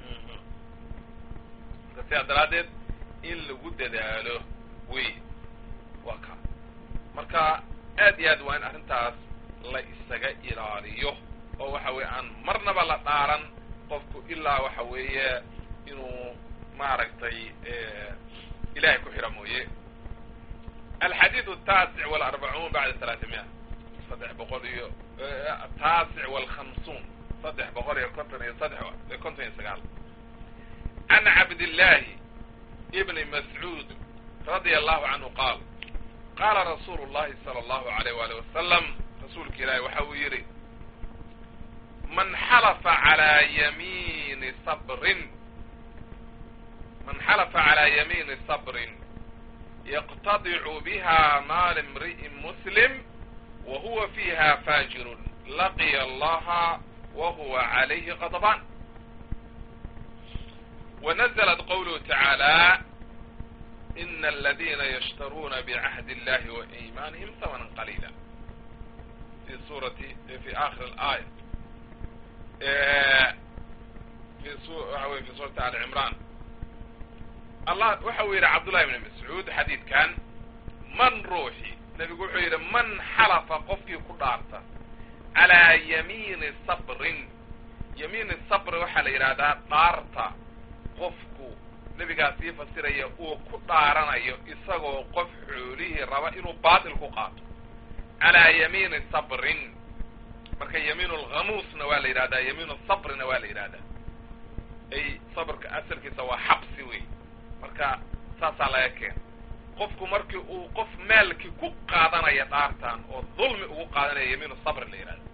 marka sidaa daraaddeed in lagu dadaalo wey waa ka marka aad iyo aad waa in arrintaas la isaga ilaaliyo oo waxa weeye aan marnaba la dhaaran qofku ilaa waxa weeye inuu maaragtay ilahay ku xira mooye alxadiid ataasic walarbacuun bacda talaatimiya saddex boqol iyo ataasic walkhamsuun saddex boqol iyo konton iyo saddex konton iyo sagaal can cabdillahi ibni mascuud radia allahu canhu qaal qaala rasuulu llahi sala allahu alayh waalih wasalam rasuulka ilaahi waxa uu yidhi man xalafa calaa yamiini sabrin man xalafa calaa yamiini sabrin yaqtadicu biha maal imri'in muslim wa huwa fiiha faajirun laqiya allaha wa huwa calayhi qadbaan ونزلت قوله تعالى إن الذين يشترون بعهد الله وإيمانهم ثمنا قليلا في سورة في آخر الآية في سورة في سورة آل عمران الله وحوير عبد الله بن مسعود حديث كان من روحي نبي يقول من حلف قفكي قدارته على يمين صبر يمين الصبر وحل إرادة طارته qofku nebigaa sii fasiraya uu ku dhaaranayo isagoo qof xoolihii raba inuu baatil ku qaato calaa yamiini sabrin marka yamiinu lghamuusna waa la yidhahdaa yamiinu sabrina waa la yidhahdaa ay sabrka asalkiisa waa xabsi wey marka saasaa laga keena qofku markii uu qof maalkii ku qaadanaya dhaartan oo dulmi ugu qaadanaya yamiinu sabrin la yidhahda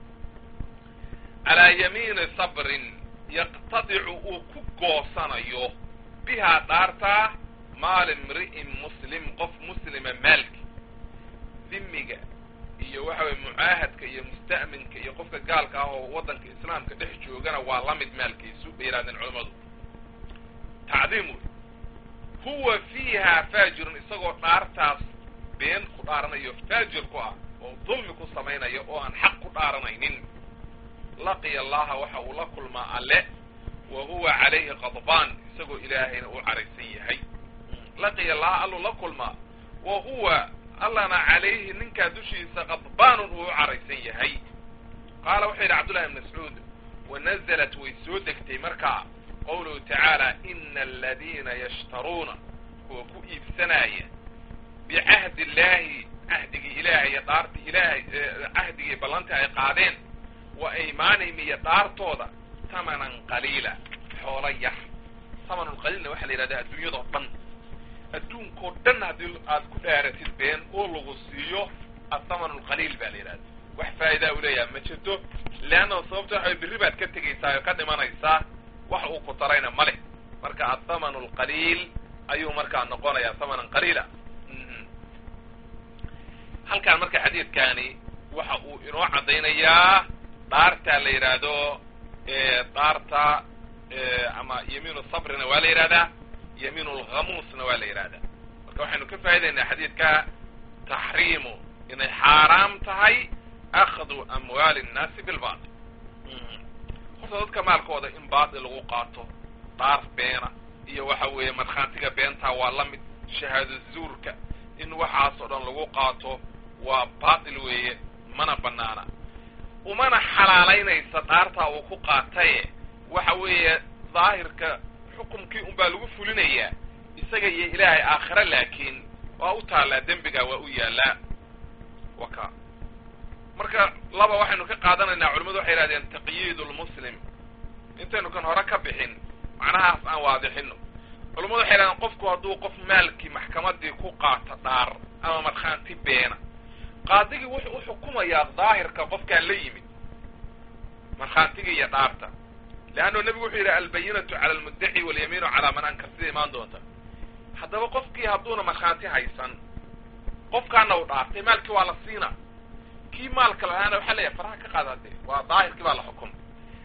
calaa yamiini sabrin yaqtadicu uu ku goosanayo bihaa dhaartaa maal imri'in muslim qof muslima maalki dhimiga iyo waxa weye mucaahadka iyo musta'minka iyo qofka gaalka ah oo waddanka islaamka dhex joogana waa la mid maalkiisu bay yidhahdeen culammadu tacdiim wey huwa fiiha faajirun isagoo dhaartaas been ku dhaaranayo faajir ku ah oo dulmi ku samaynaya oo aan xaq ku dhaaranaynin laqiya allaha waxa uu la kulmaa alle wa huwa calayhi qadbaan isagoo ilaahayna u caraysan yahay laqiya allaha alluu la kulmaa wa huwa allana calayhi ninkaa dushiisa qadbaanun uu u caraysan yahay qaala wuxuu yidhi cabdullahi ibn mascuud wanazalat way soo degtay markaa qawluhu tacaala ina aladiina yashtaruuna kuwa ku iibsanaya bicahdi illaahi cahdigii ilaahay iyo dhaarti ilaahay cahdigii ballantii ay qaadeen wa aymaanihim iyo dhaartooda tamanan qaliila xoolo yar tamanun qaliilna waxaa la yidhahdaa adduunyadao dhan adduunkao dhan haddii aad ku dhaaratid been oo lagu siiyo athamanu lqaliil baa la yidhahda wax faa'idaa u leeyaha ma jirto leanna sababta waxa berri baad ka tegaysaa oo ka dhimanaysaa wax uu ku tarayna ma leh marka athamanu lqaliil ayuu markaa noqonayaa thamanan qaliila halkaan marka xadiidkaani waxa uu inoo caddaynayaa dhaarta la yidhaahdo dhaarta ama yamiinu sabrina waa la yidhahdaa yamiinu lghamuusna waa la yidhahdaa marka waxaynu ka faa'idaynaa xadiidka taxriimu inay xaaraam tahay akhdu amwaali nnaasi bilbatil horta dadka maalkooda in baatil lagu qaato dhaar beena iyo waxa weeye markhaantiga beentaa waa la mid shahaado zuurka in waxaas oo dhan lagu qaato waa baatil weeye mana banaana umana xalaalaynaysa dhaartaa uu ku qaataye waxa weeye daahirka xukumkii unbaa lagu fulinayaa isaga iyo ilaahay aakhire laakiin waa u taallaa dembigaa waa u yaallaa waka marka laba waxaynu ka qaadanaynaa culimadu waxay yidhahdeen taqyiid lmuslim intaynu kan hore ka bixin macnahaas aan waadixino culimadu waxay yidhahdeen qofku hadduu qof maalkii maxkamadii ku qaato dhaar ama markhaanti beena qaadigii wuxuu u xukumayaa daahirka qofkaan la yimid markhaantigii iyo dhaarta leanno nebigu wuxuu yidhi albayinatu cala almuddaci walyamiinu calaa man ankar sida imaan doonta haddaba qofkii hadduuna markhaanti haysan qofkaana u dhaartay maalkii waa la siina kii maalka lahaana waxaa leeyahay faraha ka qaada hadee waa daahirkii baa la xukumay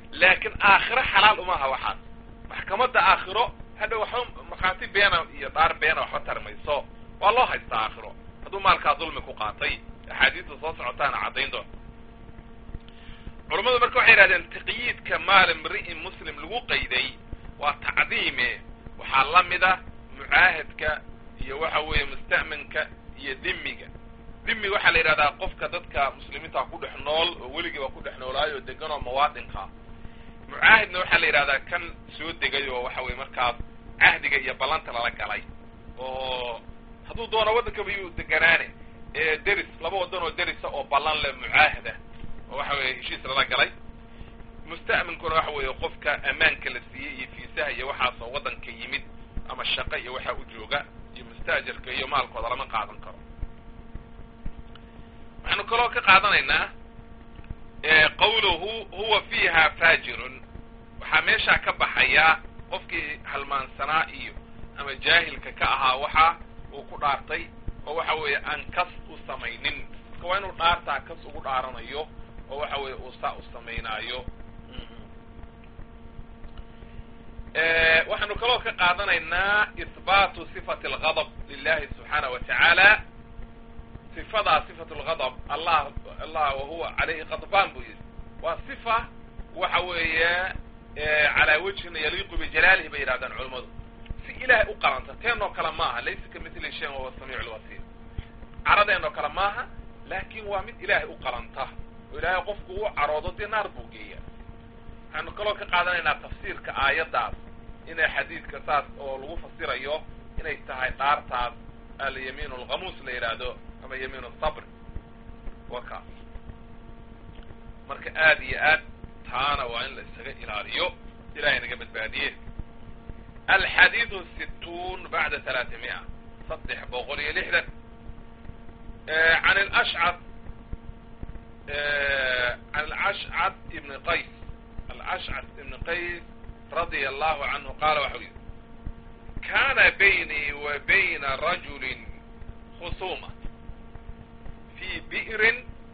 laakiin aakhiro xalaal uma aha waxaas maxkamadda aakhiro hadha waxba markhaati beena iyo dhaar beena waxba tarmayso waa loo haystaa aakhiro hadduu maalkaa dulmi ku qaatay axaadiista soo socotaana caddayn doonta culammadu marka waxay yidhahdeen taqyiidka maal imri'in muslim lagu qayday waa tacdiime waxaa la mida mucaahadka iyo waxa weeye musta'manka iyo dimiga dimi waxaa la yidhahdaa qofka dadka muslimiinta ku dhex nool oo weligii waa ku dhex noolaayo o degan oo muwaadinka mucaahidna waxaa la yidhahdaa kan soo degay oo waxa weye markaas cahdiga iyo ballanta lala galay oo hadduu doono waddankaba yuu deganaane ee deris laba waddan oo derisa oo ballan leh mucaahada oo waxa weeye heshiis lala galay musta'minkuna waxa weeye qofka ammaanka la siiyey iyo fiisaha iyo waxaas oo waddanka yimid ama shaqo iyo waxaa u jooga iyo mustaajarka iyo maalkooda lama qaadan karo waxaanu kaloo ka qaadanaynaa qawluhu huwa fiiha faajirun waxaa meeshaa ka baxaya qofkii halmaansanaa iyo ama jaahilka ka ahaa waxa uu ku dhaartay oo waxa weeye aan kas u samaynin marka waa inuu dhaartaa kas ugu dhaaranayo oo waxa weeye uu saa u samaynaayo waxaanu kaloo ka qaadanaynaa ihbaatu sifati algadab lilahi subxaanaه wa tacaala sifadaa sifat lgadab allah allah wahuwa calayhi qadbaan buu yidhi waa sifa waxa weeye calaa wajhin yaliiqu bijalaalihi bay yidhahdaan culammadu si ilaahay u qalanta teenoo kale maaha laysa ka mitli shayin wahuwa samiic lbasiir caradeenoo kale maaha laakin waa mid ilaahay u qalanta oo ilaahay qofku u caroodo dee naar buu geeya waxaanu kaloo ka qaadanaynaa tafsiirka aayaddaas inay xadiidka saas oo lagu fasirayo inay tahay dhaartaas alyamiin alkhamuus la yidhaahdo ama yamiin asabr wa kaas marka aad iyo aad taana waa in la isaga ilaaliyo ilahay naga badbaadiye alxadiidu situun bacda talaatimiya saddex boqol iyo lixdan can alashcad can alashcad ibni qays alashcad ibni qays radia allahu canhu qaala waxau yihi kana baynii wa bayna rajulin khusuma fi bi'rin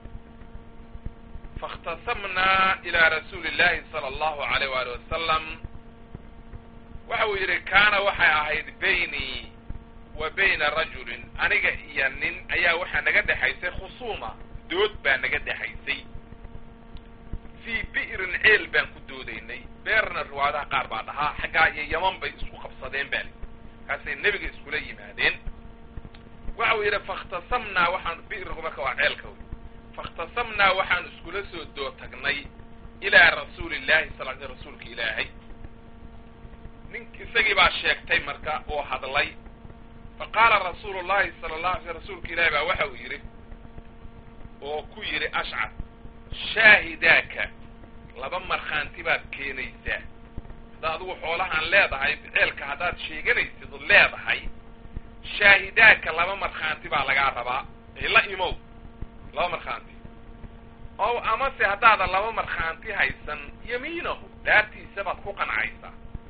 faاkhtasamna ila rasuuli اllahi salى allahu alayh wali wasalam waxa uu yidhi kaana waxay ahayd baynii wa bayna rajulin aniga iyo nin ayaa waxaa naga dhexaysay khusuuma dood baa naga dhexaysay fii bi'rin ceel baan ku doodaynay beerna riwaayadaha qaar baa dhahaa xaggaa iyo yaman bay isku qabsadeen baa li kaasay nebiga iskula yimaadeen waxa uu yidhi faاkhtasamnaa waxaan bi'rigu marka waa ceelka wy faاkhtasamnaa waxaan iskula soo doo tagnay ilaa rasuuli llahi sal l rasuulka ilaahay nin isagii baa sheegtay marka oo hadlay faqaala rasuulu llahi sala la alay sl rasuulka ilaahi baa waxa uu yidhi oo ku yidhi ashcar shaahidaaka laba markhaanti baad keenaysaa haddaad adigu xoolahaan leedahay ceelka haddaad sheeganaysid od leedahay shaahidaaka laba markhaanti baa lagaa rabaa la imow laba markhaanti ow amase haddaadan laba markhaanti haysan yamiinahu dhaartiisa baad ku qancaysaa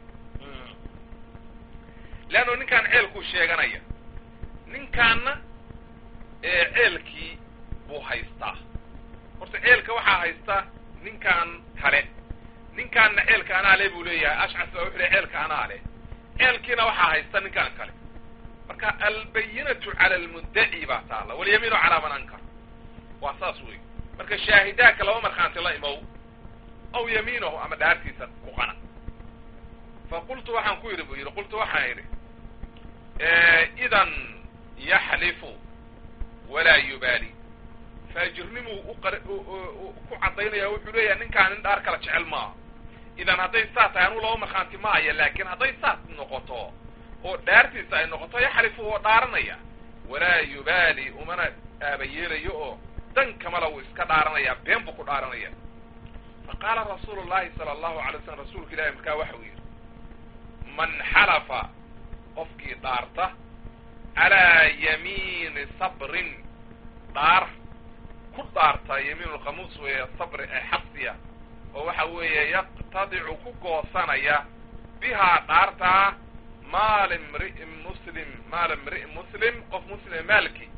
leanno ninkaan ceelkuu sheeganaya ninkaanna ceelkii buu haystaa horta ceelka waxaa haysta ninkaan kale ninkaanna ceelka anaa le buu leeyahay ashcas baa wuxu le ceelka anaa le ceelkiina waxaa haysta ninkaan kale marka albayinatu cala almuddaci baa taalla walyamiinu calaa man ankar waa saas wey marka shaahidaaka laba markhaanti la imow aw yamiinahu ama dhaartiisa ku qana fa qultu waxaan ku yidhi buu yidhi qultu waxaan yidhi idan yaxlifu walaa yubaali faajirnimuu uqar ku caddaynaya wuxuu leeyahay ninkaan nin dhaar kala jecel maaha idan hadday saa tahay anuu laba markhaanti maaya laakiin hadday saas noqoto oo dhaartiisa ay noqoto yaxlifu oo dhaaranaya walaa yubaali umana aabayeelayo oo dan kamala wuu iska dhaaranayaa been buu ku dhaaranaya fa qaala rasuulu llahi sala allahu alay slam rasuulka ilahi markaa waxau yidhi man xalafa qofkii dhaarta calaa yamiini sabrin dhaar ku dhaarta yamiin lkhamuus weeye sabri ee xabsiya oo waxa weeye yaqtadicu ku goosanaya bihaa dhaartaa maal imri'in muslim maal imri'in muslim qof muslima maalki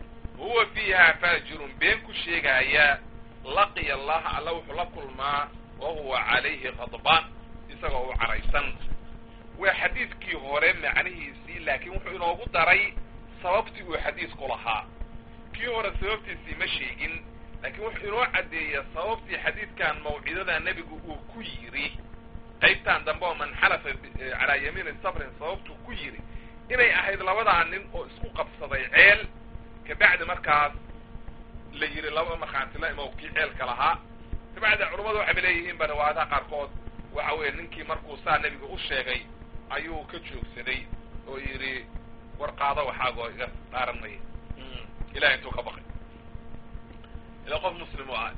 huwa fiiha faajirun been ku sheegaaya laqiya allaha alla wuxuu la kulmaa wa huwa calayhi qadbaan isagoo u caraysan waa xadiidkii hore macnihiisii laakiin wuxuu inoogu daray sababtii uu xadiidku lahaa kii hore sababtiisii ma sheegin laakiin wuxuu inoo caddeeya sababtii xadiidkan mawcidada nebigu uu ku yidhi qaybtan dambe oo man xalafa calaa yamiini sabrin sababtuu ku yidhi inay ahayd labadaa nin oo isku qabsaday ceel kabacdi markaas la yidhi laba markhaanti la imow kii ceelka lahaa kabacdi culummadu waxayba leeyihiin ba riwaayadaha qaarkood waxa weeye ninkii markuu saa nebiga u sheegay ayuu ka joogsaday oo yidhi war qaado waxaagoo iga dhaaran maya ilahay intuu ka baqay ila qof muslim u ahay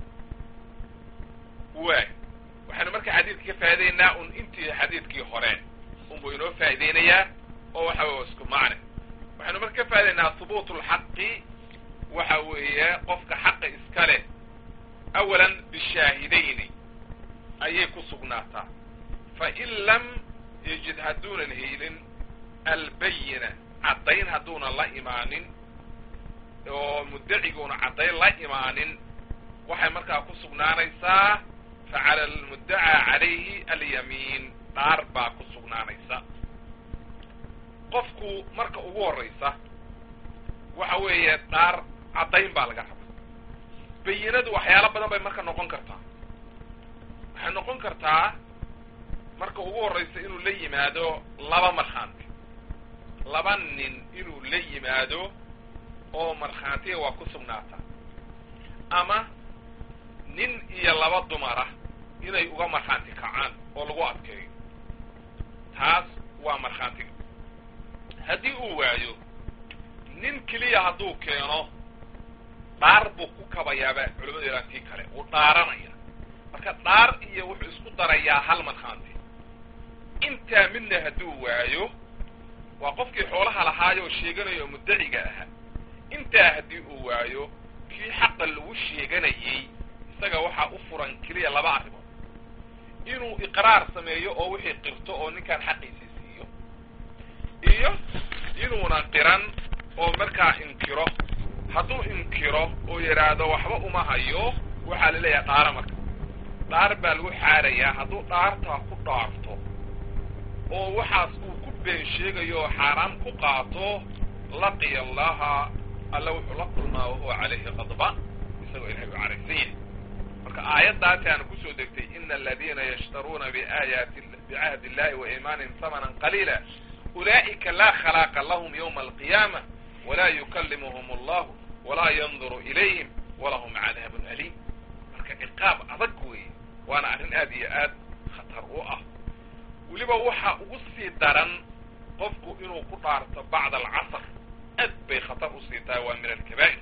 waay waxaynu marka xadiidka ka faa'idaynaa un intii xadiidkii hore unbuu inoo faa'iideynayaa oo waxa weye isku macne waxaynu marka ka faa'idaynaa hubuut lxaqi waxa weeye qofka xaqa iska leh awalan bishaahidayni ayay ku sugnaataa fain lam yajid hadduunan helin albayina caddayn hadduunan la imaanin oo muddaciguuna caddayn la imaanin waxay markaa ku sugnaanaysaa fa cala almuddacaa calayhi alyamiin dhaar baa ku sugnaanaysa qofku marka ugu horraysa waxa weeye dhaar caddayn baa laga raba bayinadu waxyaalo badan bay marka noqon kartaa waxay noqon kartaa marka ugu horraysa inuu la yimaado laba markhaanti laba nin inuu la yimaado oo markhaantiga waa ku sugnaataa ama nin iyo laba dumara inay uga markhaanti kacaan oo lagu adkeeyo taas waa markhaantiga haddii uu waayo nin keliya hadduu keeno dhaar buu ku kabayaaba culamadu yadhaan tii kale wuu dhaaranaya marka dhaar iyo wuxuu isku darayaa hal markhaanti intaa midna hadduu waayo waa qofkii xoolaha lahaayoo sheeganayo oo muddaciga ahaa intaa haddii uu waayo kii xaqa lagu sheeganayey isaga waxaa u furan keliya laba arrimood inuu iqraar sameeyo oo wixii qirto oo ninkaan xaqiisii siiyo iyo inuuna qiran oo markaa inkiro hadduu inkiro oo yidhaahdo waxba uma hayo waxaa la leeyahay dhaara marka dhaar baa lagu xaarayaa hadduu dhaartaa ku dhaarto oo waxaas uu ku been sheegayo oo xaaraam ku qaato laqiya allaha alla wuxuu la kulmaa wahuwa calayhi qadbaan isagoo ilahay u caraysan yahay marka aayaddaasi aana kusoo degtay ina aladiina yashtaruuna biaayaati bicahdi illahi wa iimaanihim hamanan qaliila ulaa'ika laa khalaaqa lahum yawma alqiyaama walaa yukallimuhum allahu walaa yanduru ilayhim walahum cadaabun aliim marka ciqaab adag weeye waana arrin aad iyo aad khatar u ah weliba waxaa ugu sii daran qofku inuu ku dhaarto bacda alcasr aad bay khatar usii tahay waa min alkabaa'ir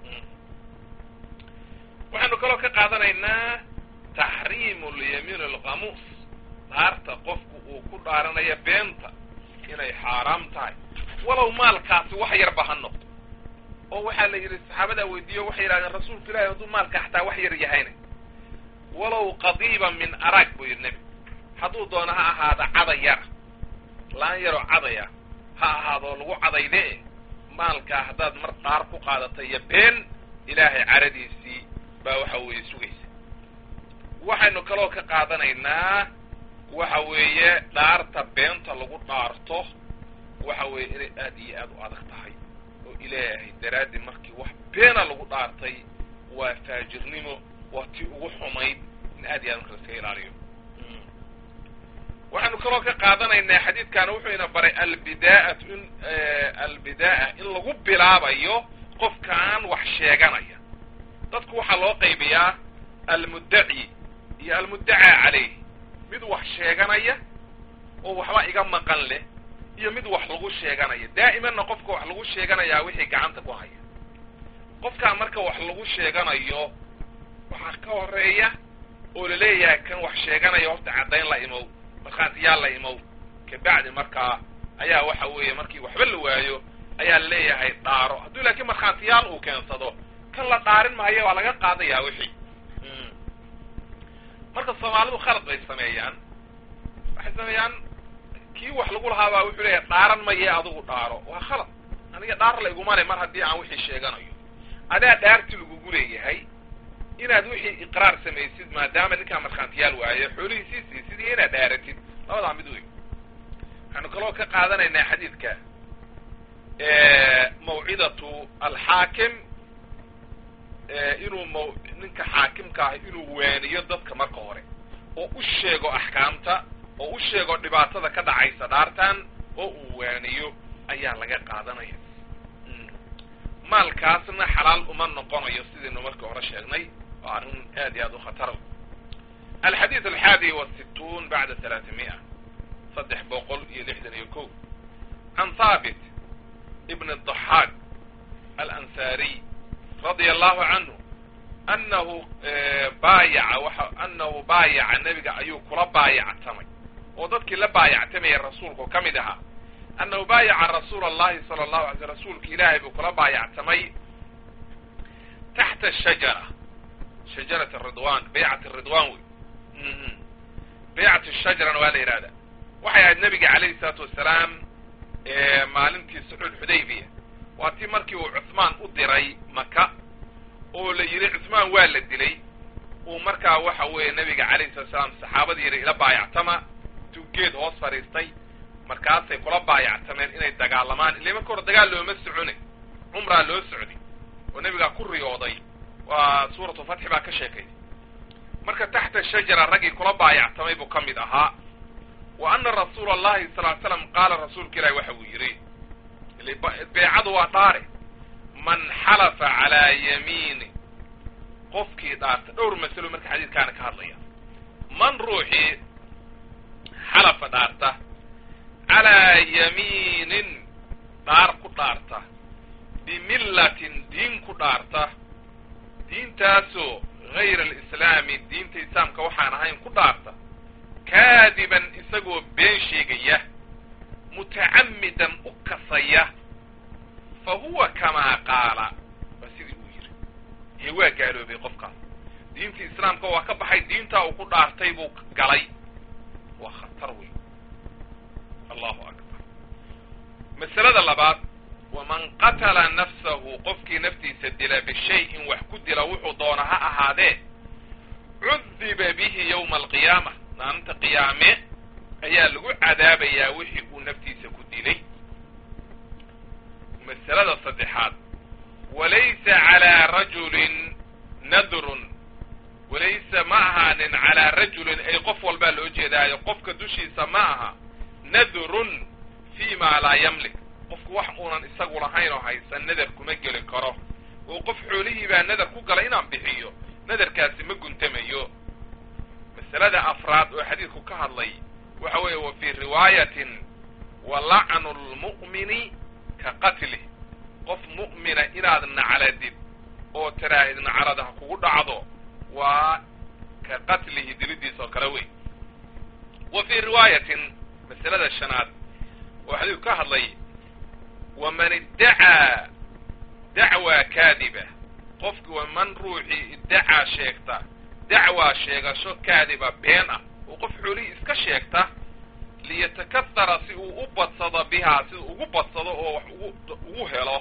waxaynu kaloo ka qaadanaynaa taxriimu lyamiin alkhamuus dhaarta qofku uu ku dhaaranayo beenta inay xaaraam tahay walow maalkaasi wax yarba ha noqdo oo waxaa la yidhi saxaabadaa weydiiyo waxay yidhahdeen rasuulka ilahi hadduu maalka xataa wax yar yahayna walow qadiiba min arag buu yidhi nebi hadduu doono ha ahaado caday yara laan yaroo cadaya ha ahaadoo lagu cadayde maalkaa haddaad mar dhaar ku qaadata iyo been ilaahay caradiisii baa waxa weeye sugaysa waxaynu kaloo ka qaadanaynaa waxa weeye dhaarta beenta lagu dhaarto waxa weeye inay aad iyo aad u adag tahay oo ilaahay daraaddi markii wax beena lagu dhaartay waa faajirnimo waa tii ugu xumayd in aad iyo aad marka laskaga ilaaliyo waxaynu kaloo ka qaadanaynaa xadiidkaana wuxuu ina baray albidaa'atu in albida'a in lagu bilaabayo qofkaan wax sheeganaya dadku waxaa loo qaybiyaa almuddaci iyo almuddacaa calayh mid wax sheeganaya oo waxba iga maqan leh iyo mid wax lagu sheeganaya daa'imanna qofka wax lagu sheeganayaa wixii gacanta ku haya qofkaa marka wax lagu sheeganayo waxaa ka horeeya oo laleeyahay kan wax sheeganaya horta caddayn la imow markhaatiyaal la imow kabacdi markaa ayaa waxa weeye markii waxba la waayo ayaa laleeyahay dhaaro hadduu laakiin markhaatiyaal uu keensado kan la dhaarin maayo waa laga qaadayaa wixii marka soomaalidu khalad bay sameeyaan waxay sameeyaan kii wax lagu lahaabaa wuxuu leeyahay dhaaran maye adigu dhaaro waa khalad aniga dhaar la iguma le mar haddii aan wixii sheeganayo adaa dhaarti lagugu leeyahay inaad wixii iqraar samaysid maadaama ninkaa markhaantiyaal waaye xoolihiisii siisid iyo inaad dhaaratid labadaa mid wey waxaanu kaloo ka qaadanaynaa xadiidka mawcidatu alxaakim inuu m ninka xaakimka ah inuu waaniyo dadka marka hore oo u sheego axkaamta oo u sheego dhibaatada ka dhacaysa dhaartan oo uu waaniyo ayaa laga qaadanaya maalkaasna xalaal uma noqonayo sidaynu markii hore sheegnay waa arrin aad iyo aad u khatara alxadiid alxaadi wasittuun bacda talaatimi'a saddex boqol iyo lixdan iyo ko can haabit ibn الضaxaaq alansaariy radia allahu canhu anahu baayaca waxa anahu baayaca nebiga ayuu kula baayactamay oo dadkii la baayactamaya rasuulku ka mid ahaa annahu baayaca rasuula allahi sala allahu alay sl rasuulka ilaahay buu kula baayactamay taxta shajara shajarat ridwan baycat ridwan wey baycat shajarana waa la yidhahda waxay ahayd nabiga calayhi salaatu wasalaam maalintii suxuul xudaybiya waa tii markii uu cuhmaan u diray maka oo la yidhi cuhmaan waa la dilay uu markaa waxa weeye nabiga calayhi salatu salaam saxaabadii yidhi ila baayactama intuu geed hoos fadhiistay markaasay kula baayactameen inay dagaalamaan ille marka hore dagaal looma socone cumraa loo socday oo nebigaa ku riyooday waa suuratu fatxi baa ka sheekay marka taxta shajara raggii kula baayactamay buu ka mid ahaa wa ana rasuula allahi sal ly slam qaala rasuulka ilahi waxa uu yidhi beecadu waa dhaare man xalafa calaa yamiini qofkii dhaarta dhowr masalo marka xadiidkaana ka hadlaya man ruuxii xalafa dhaarta calaa yamiinin dhaar ku dhaarta bimillatin diin ku dhaarta diintaasoo hayra alislaami diinta islaamka waxaan ahayn ku dhaarta kaadiban isagoo been sheegaya mutacammidan u kasaya fa huwa kamaa qaala waa sidii uu yidhi ee waa gaaloobay qofkaas diintii islaamka waa ka baxay diintaa uu ku dhaartay buu galay waa khatar wey allahu akbar masalada labaad waman qatala nafsahu qofkii naftiisa dila bishayin wax ku dila wuxuu doona ha ahaadee cudiba bihi yowma alqiyaama maalinta qiyaame ayaa lagu cadaabayaa wixii uu naftiisa ku dilay masalada saddexaad walaysa calaa rajulin nadrun walaysa ma ahaanin calaa rajulin ay qof walbaa loo jeedaayo qofka dushiisa ma aha nadrun fi ma laa yamlik qofku wax uunan isagu lahayn oo haysan nadar kuma geli karo oo qof xoolihii baa nadar ku galay inaan bixiyo nadarkaasi ma guntamayo masalada afraad oo xadiidku ka hadlay waxa weeye wa fii riwaayatin wa lacnu lmu'mini ka qatlih qof mu'mina inaad nacladid oo tiraahid naclada ha kugu dhacdo waa ka qatlihi dilidiis oo kale wey wa fii riwaayatin masalada shanaad oo xadiidku ka hadlay waman iddacaa dacwaa kaadiba qofki waman ruuxii iddacaa sheegta dacwaa sheegasho kaadiba been ah oo qof xoolihii iska sheegta liyatakahara si uu u badsado bihaa si uu ugu badsado oo wax ugu ugu helo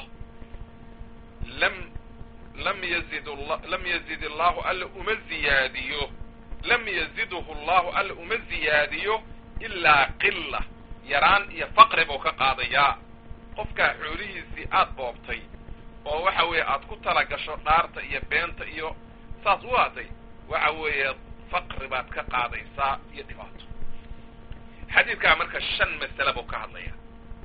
lam lam yazid lam yazid allahu alla uma ziyaadiyo lam yazidhu allahu alla uma ziyaadiyo ilaa qila yaraan iyo faqri buu ka qaadayaa qofkaa xoolihiisii aad boobtay oo waxa weeye aad ku tala gasho dhaarta iyo beenta iyo saas u aaday waxa weeye faqri baad ka qaadaysaa iyo dhibaato xadiidkaa marka shan masale buu ka hadlaya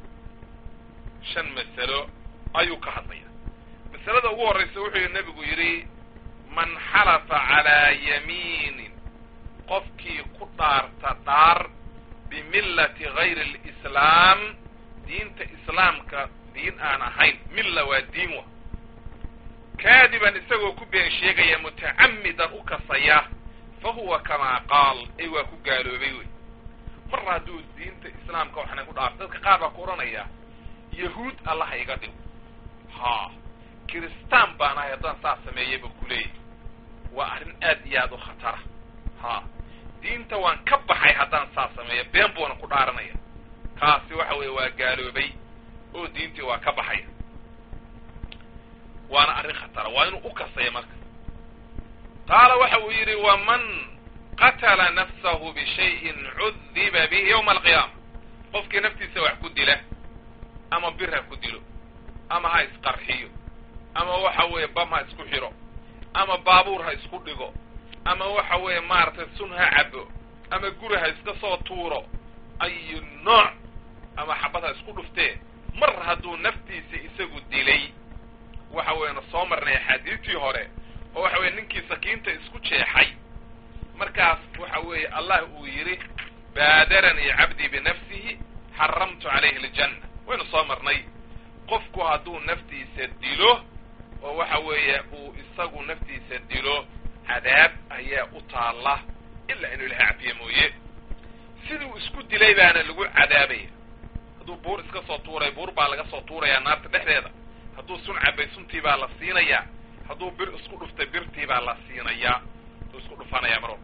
shan masalo ayuu ka hadlaya masalada ugu horraysa wuxuu yidhi nebigu yidhi man xalafa calaa yamiinin qofkii ku dhaarta dhaar bimillati gayri alislaam diinta islaamka diin aan ahayn milla waa diin wa kaadiban isagoo ku been sheegaya mutacammidan u kasaya fa huwa kamaa qaal ay waa ku gaaloobay wey mar hadduu diinta islaamka waxna ku dhaarto dadka qaar baa ku odhanaya yahuud allaha iga dhigo ha kiristaan baan ahay haddaan saas sameeyay ba kuleeyahy waa arrin aad iyo aad u khatara ha diinta waan ka baxay haddaan saas sameeyo been buuna ku dhaaranaya kaasi waxa weeye waa gaaloobay oo diintii waa ka baxaya waana arrin khatara waa inuu u kasaya marka qaala waxa uu yidhi waman qatala nafsahu bishayin cudiba bihi yowma alqiyaama qofkii naftiisa wax ku dila ama bir ha ku dilo ama ha isqarxiyo ama waxa weeye bam ha isku xiro ama baabuur ha isku dhigo ama waxa weeye maaragtay sun ha cabo ama guri ha iska soo tuuro ayu nooc ama xabad ha isku dhuftee mar hadduu naftiisa isagu dilay waxa weeyana soo marnay axaadiistii hore oo waxa weye ninkii sakiinta isku jeexay markaas waxa weeye allah uu yidhi baadaranii cabdii binafsihi xaramtu calayhi aljanna waynu soo marnay qofku hadduu naftiisa dilo oo waxa weeye uu isagu naftiisa dilo cadaab ayaa u taalla ilaa inuu ilahay cafiye mooye siduu isku dilay baana lagu cadaabaya hadduu buur iska soo tuuray buur baa laga soo tuurayaa naarta dhexdeeda hadduu sun cabay suntii baa la siinayaa hadduu bir isku dhuftay birtii baa la siinayaa hadduu isku dhufanaya mar walba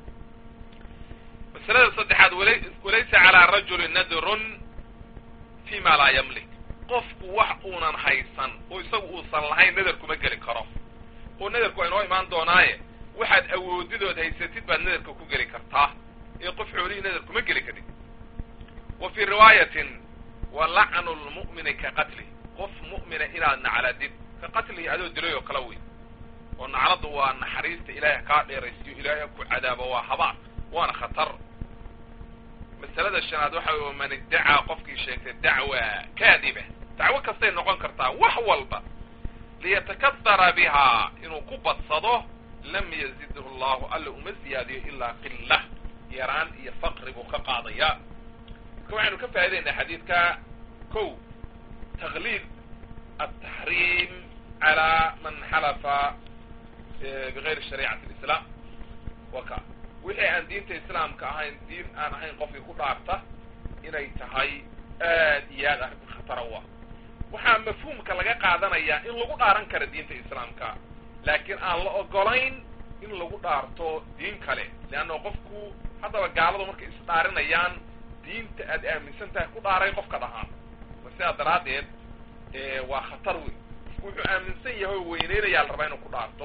masalada saddexaad wala walaysa calaa rajuli nadrun fi ma laa yamlik qofku wax uunan haysan oo isagu uusan lahayn nadar kuma geli karo oo nadarku waa inoo imaan doonaaye waxaad awoodidood haysatid baad nadarka ku geli kartaa ee qof xoolihii nadar kuma geli karin wa fii riwaayatin wa lacnu lmu'mini ka qatli qof mu'mina inaad nacladid ka qatlihi adoo dilay oo kala wey oo nacladdu waa naxariista ilaahay kaa dheeraysiyo ilaahay ku cadaabo waa habaar waana khatar masalada shanaad waxa wey man iddacaa qofkii sheegtay dacwa kaadiba dacwo kastay noqon kartaa wax walba liyatakadara bihaa inuu ku badsado lam yazidhu llahu alla uma ziyaadiyo ilaa qila yaraan iyo faqri buu ka qaadaya marka waxaynu ka faa'idaynaa xadiidka kow taklid ataxriim calaa man xalafa bigayri shariicati lislaam wa ka wixii aan diinta islaamka ahayn diin aan ahayn qofkii ku dhaarta inay tahay aad iyo aad arrin khatara u ah waxaa mafhuumka laga qaadanayaa in lagu dhaaran karo diinta islaamka laakiin aan la ogolayn in lagu dhaarto diin kale leanna qofku haddaba gaaladu markay isdhaarinayaan diinta aad aaminsan tahay ku dhaaray qofka dhahaan ma sidaa daraaddeed waa khatar wey wuxuu aaminsan yahay oo weyneynayaa la rabaa inuu ku dhaarto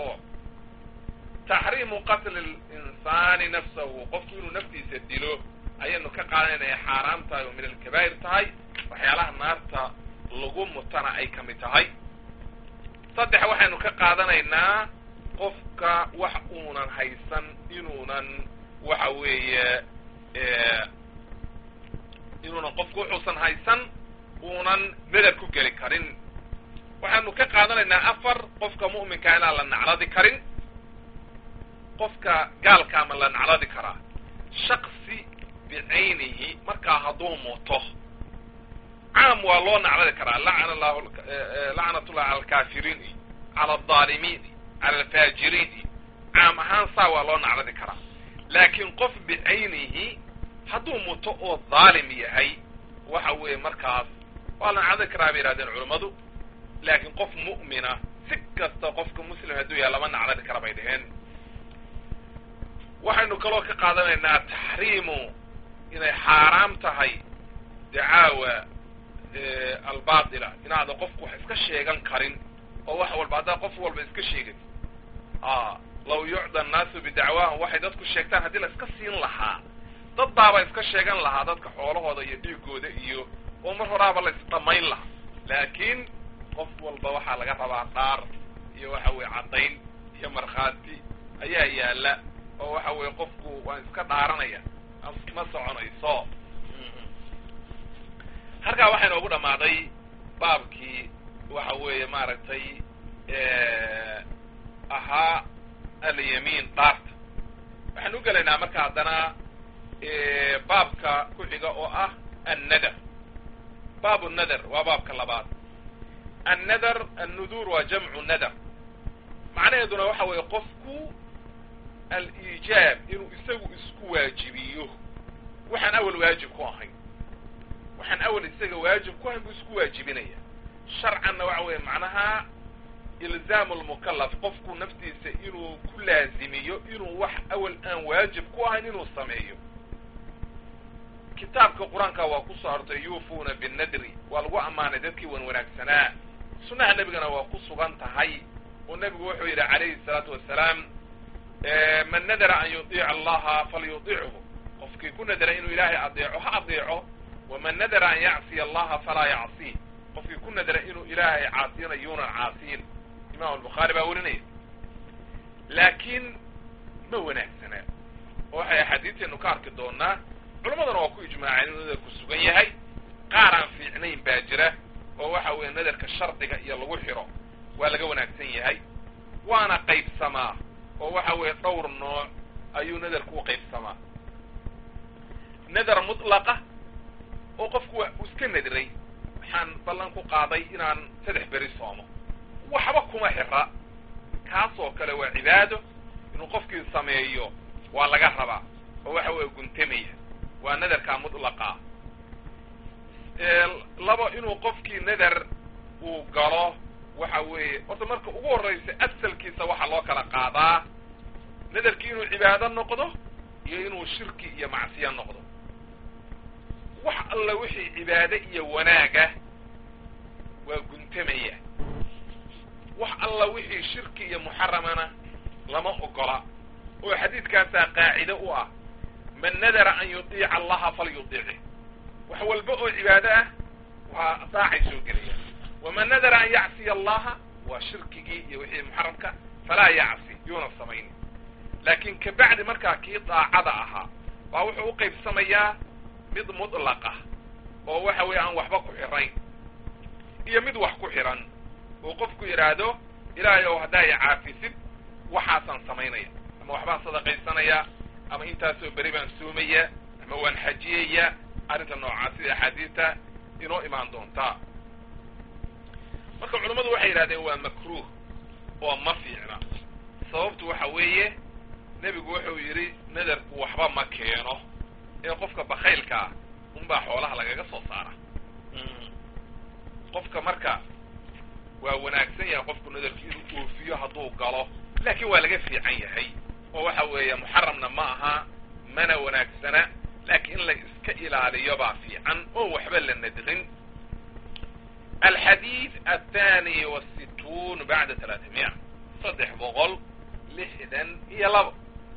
taxriimu qatli linsaani nafsahu qofku inuu naftiisa dilo ayaynu ka qaadanaya xaaraam tahay oo min alkabaa'ir tahay waxyaalaha naarta lagu mutana ay ka mid tahay saddex waxaynu ka qaadanaynaa qofka wax uunan haysan inuunan waxa weeye inuunan qofku wuxuusan haysan uunan nadar ku geli karin waxaanu ka qaadanaynaa afar qofka mu'minka inaan la nacladi karin qofka gaalka ama la nacladi karaa shaksi bicaynihi markaa hadduu muto caam waa loo nacladi karaa lacana llahu lacnatullahi cala alkaafiriin iyo cala aldaalimiin iyo cala alfaajiriin iyo caam ahaan saa waa loo nacladi karaa laakiin qof bicaynihi hadduu muto oo dhaalim yahay waxa weeye markaas waa la nacladi karaa bay yihahdeen culammadu laakiin qof mu'mina si kasta qofka muslim hadduu yahay lama nacladi kara bay dhaheen waxaynu kaloo ka qaadanaynaa taxriimu inay xaaraam tahay dacaawa albaatila inaada qofku wax iska sheegan karin oo wax walba haddaa qof walba iska sheegay a law yucda annaasu bidacwaahum waxay dadku sheegtaan haddii la iska siin lahaa dad baaba iska sheegan lahaa dadka xoolahooda iyo dhiigooda iyo oo mar horaaba la isdhamayn lahaa laakiin qof walba waxaa laga rabaa dhaar iyo waxa weye caddayn iyo markhaati ayaa yaala oo waxa weeye qofku waan iska dhaaranaya ma soconayso halkaa waxaa inoogu dhammaaday baabkii waxa weeye maaragtay ahaa alyamiin dhaarta waxaan u gelaynaa marka haddana baabka ku xiga oo ah annadar baabu nadar waa baabka labaad annadar annuduur waa jamcu nadar macnaheeduna waxa weeye qofku aliijaab inuu isagu isku waajibiyo waxaan awal waajib ku ahayn waxaan awal isaga waajib ku ahayn buu isku waajibinaya sharcanna waxa weeye macnaha ilzaamu lmukalaf qofku naftiisa inuu ku laazimiyo inuu wax awal aan waajib ku ahayn inuu sameeyo kitaabka qur-aanka waa ku soo artay yuufuuna binnadri waa lagu ammaanay dadkii wan wanaagsanaa sunnaha nebigana waa ku sugan tahay oo nebigu wuxuu yidhi calayhi salaatu wasalaam man nadara an yudiica allaha falyudichu qofkii ku nadara inuu ilaahay adeeco ha adeeco waman nadara an yacsiya allaha falaa yacsiih qofkii ku nadara inuu ilaahay caasiyana yuunan caasiyin imam albukhaari baa werinaya laakiin ma wanaagsana oo waxay axaadiisteenu ka arki doonaa culammadana waa ku ijmaaceen inuu nadarku sugan yahay qaar aan fiicnayn baa jira oo waxa weeye nadarka shardiga iyo lagu xiro waa laga wanaagsan yahay waana qaybsamaa oo waxa weeye dhowr nooc ayuu nadarku u qaybsamaa nadar mutlaqa oo qofku waa uu iska nadiray waxaan ballan ku qaaday inaan saddex beri soomo waxba kuma xira kaasoo kale waa cibaado inuu qofkii sameeyo waa laga rabaa oo waxa weeye guntamaya waa nadarkaa mutlaqa labo inuu qofkii nadar uu galo waxa weeye horta marka ugu horraysa asalkiisa waxaa loo kala qaadaa nadarkii inuu cibaado noqdo iyo inuu shirki iyo macsiyo noqdo wax alla wixii cibaado iyo wanaaga waa guntamaya wax alla wixii shirki iyo muxaramana lama ogola oo xadiidkaasaa qaacide u ah man nadara an yudiica allaha falyudiici wax walba oo cibaado ah waa daacay soo gelaya waman nadara an yacsiya allaha waa shirkigii iyo wixii muxaramka falaa yacsi yuuna samayni laakiin kabacdi markaa kii daacada ahaa baa wuxuu u qaybsamayaa mid mutlaqa oo waxa weeye aan waxba ku xirayn iyo mid wax ku xiran oo qofku yidhaahdo ilaahay ow haddaa i caafisid waxaasaan samaynaya ama waxbaan sadaqaysanaya ama intaasoo beri baan soomaya ama waan xajiyaya arrinta noocaa sida axaadiista inoo imaan doontaa marka culammadu waxay yidhahdeen waa makruuh oo ma fiicna sababtu waxa weeye nebigu wuxuu yidhi nadarku waxba ma keeno ee qofka bakaylka ah unbaa xoolaha lagaga soo saara qofka marka waa wanaagsan yahay qofku nadarku inuu oofiyo hadduu galo laakiin waa laga fiican yahay oo waxa weeye muxaramna ma aha mana wanaagsana laakiin in la iska ilaaliyo baa fiican oo waxba la nadrin alxadiid athani wasituun bacda talaatamiya saddex boqol lixdan iyo labo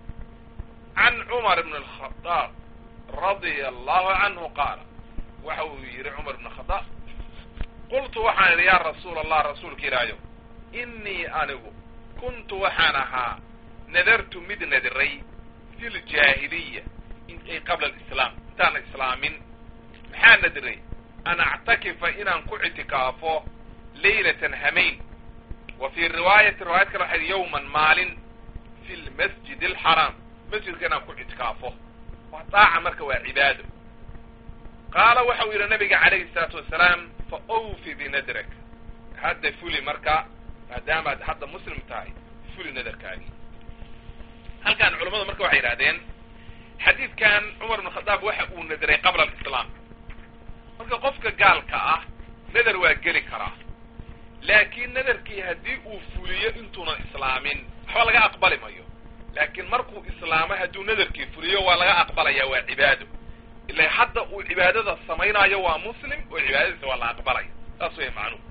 can cumar bn alkhadaab radia allahu canhu qaala waxa uu yidhi cumar bn khadaab qultu waxaan idhi yaa rasuula allah rasuulka ilaayo innii anigu kuntu waxaan ahaa nadartu mid nadiray fi ljaahiliya ay qabla alislaam intaana islaamin maxaa nadiray an actakifa inaan ku ictikaafo laylatan hamayn wa fii riwaayati riwaayad kale waxay yowman maalin fi lmasjid alxaraam masjidka inaan ku ictikaafo waa daaca marka waa cibaado qaala waxa uu yidhi nabiga calayhi salaatu wasalaam fa awfi binadrak hadda fuli marka maadaamaad hadda muslim tahay fuli nadarkaagii halkan culammadu marka waxay yidhahdeen xadiidkan cumar ibn khadaab waxa uu nadiray qabla alislaam marka qofka gaalka ah nadar waa geli karaa laakiin nadarkii haddii uu fuliyo intuunan islaamin waxba laga aqbali mayo laakiin markuu islaamo hadduu nadarkii fuliyo waa laga aqbalaya waa cibaado ila hadda uu cibaadada samaynayo waa muslim oo cibaadadiisa waa la aqbalaya saas wey macnuhu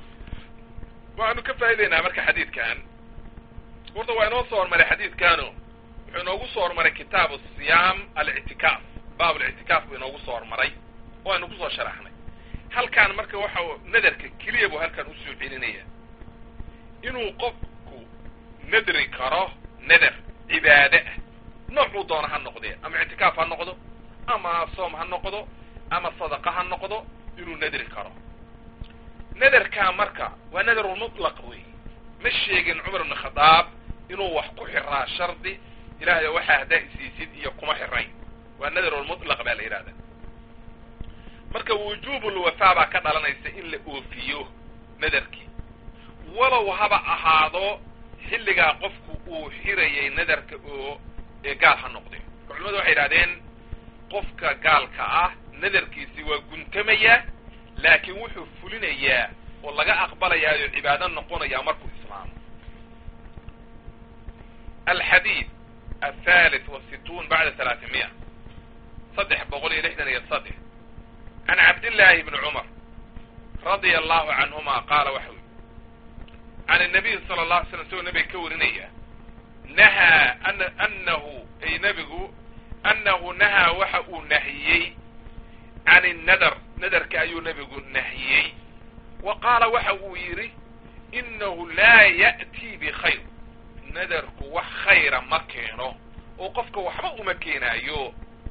waxaanu ka faa'idaynaa marka xadiidkan horta waa inoo soo hormaray xadiidkano wuxuu inoogu soo hormaray kitaabu siyaam alictikaaf baab alictikaaf buu inoogu soo hormaray oo aynu kusoo sharaxnay halkaan marka waxa nadarka keliya buu halkan usoo celinaya inuu qofku nadri karo nadar cibaade ah noocuu doona ha noqdee ama ictikaaf ha noqdo ama soom ha noqdo ama sadaqa ha noqdo inuu nadri karo nadarkaa marka waa nadarulmutlaq wey ma sheegin cumar ibn khadaab inuu wax ku xiraa shardi ilahay oo waxaa haddaa isiisid iyo kuma xirayn waa nadarulmutlaq baa la yidhahda marka wujuubulwafaa baa ka dhalanaysa in la oofiyo nadarkii walow haba ahaado xilligaa qofku uu xirayay nadarka oo ee gaal ha noqdee marka culimadu waxay yidhahdeen qofka gaalka ah nadarkiisi waa guntamaya laakiin wuxuu fulinayaa oo laga aqbalayaayo cibaado noqonayaa markuu islaamo alxadiid athalith wasituun bacda talaatimiya saddex boqol iyo lixdan iyo saddex can cabdillaahi bni cumar radia allahu canhuma qaala waxa ui can الnabiy sala اla alay slam isagoo nabiga ka warinaya nahaa an anahu ay nebigu annahu nahaa waxa uu nahiyey can innadar nadarka ayuu nebigu nahiyey wa qaala waxa uu yidhi inahu laa ya'tii bikhayr nadarku wax khayra ma keeno oo qofka waxba uma keenaayo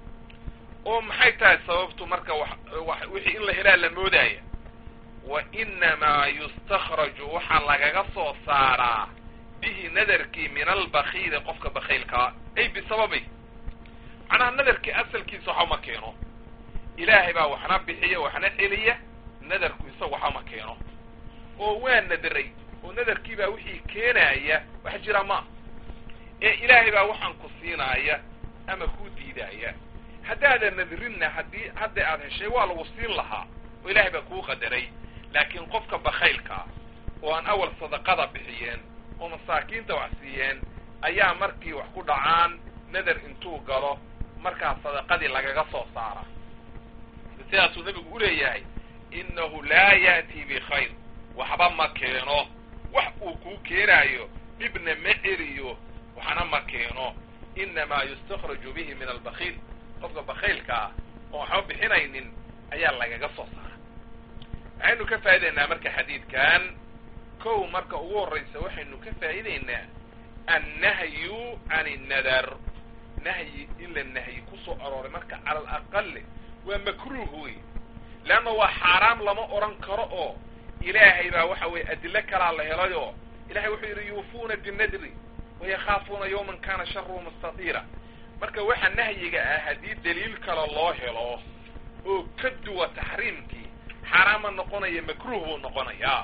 oo maxay tahay sababtu marka wixii in la helaa la moodaya wa inamaa yustakhraju waxaa lagaga soo saaraa bihi nadarkii min albakiili qofka bakiilkaa ay bisababi macnaha nadarkii asalkiisa waxa ma keeno ilaahay baa waxna bixiya waxna celiya nadarku isaga waxa ma keeno oo waa nadaray oo nadarkii baa wixii keenaaya wax jira ma ee ilaahay baa waxaan ku siinaaya ama kuu diidaaya haddaadan nadrinna haddii hadda aad heshay waa lagu siin lahaa oo ilaahay baa kuu qadaray laakiin qofka bakaylkaa oo aan awal sadaqada bixiyeen oo masaakiinta wax siiyeen ayaa markii wax ku dhacaan nadar intuu galo markaa sadaqadii lagaga soo saara sidaasuu nabigu u leeyahay innahu laa ya'tii bikhayr waxba ma keeno wax uu kuu keenaayo dhibna ma celiyo waxna ma keeno inamaa yustakhraju bihi min albakiil qofka bakiilka ah oo waxba bixinaynin ayaa lagaga soo saara waxaynu ka faa'idaynaa marka xadiidkan kow marka ugu horraysa waxaynu ka faa'idaynaa annahyu can innadar nahyi in la nahyi kusoo arooray marka cala alaqali waa makruuh wey leanna waa xaaraam lama odhan karo oo ilaahay baa waxa weeye adilo kalaa la helayoo ilahay wuxuu yidhi yuufuuna binadri wayakhaafuuna yawman kana sharuhu mustatiira marka waxa nahyiga ah haddii daliil kale loo helo oo ka duwa taxriimkii xaaraama noqonaya makruuh buu noqonayaa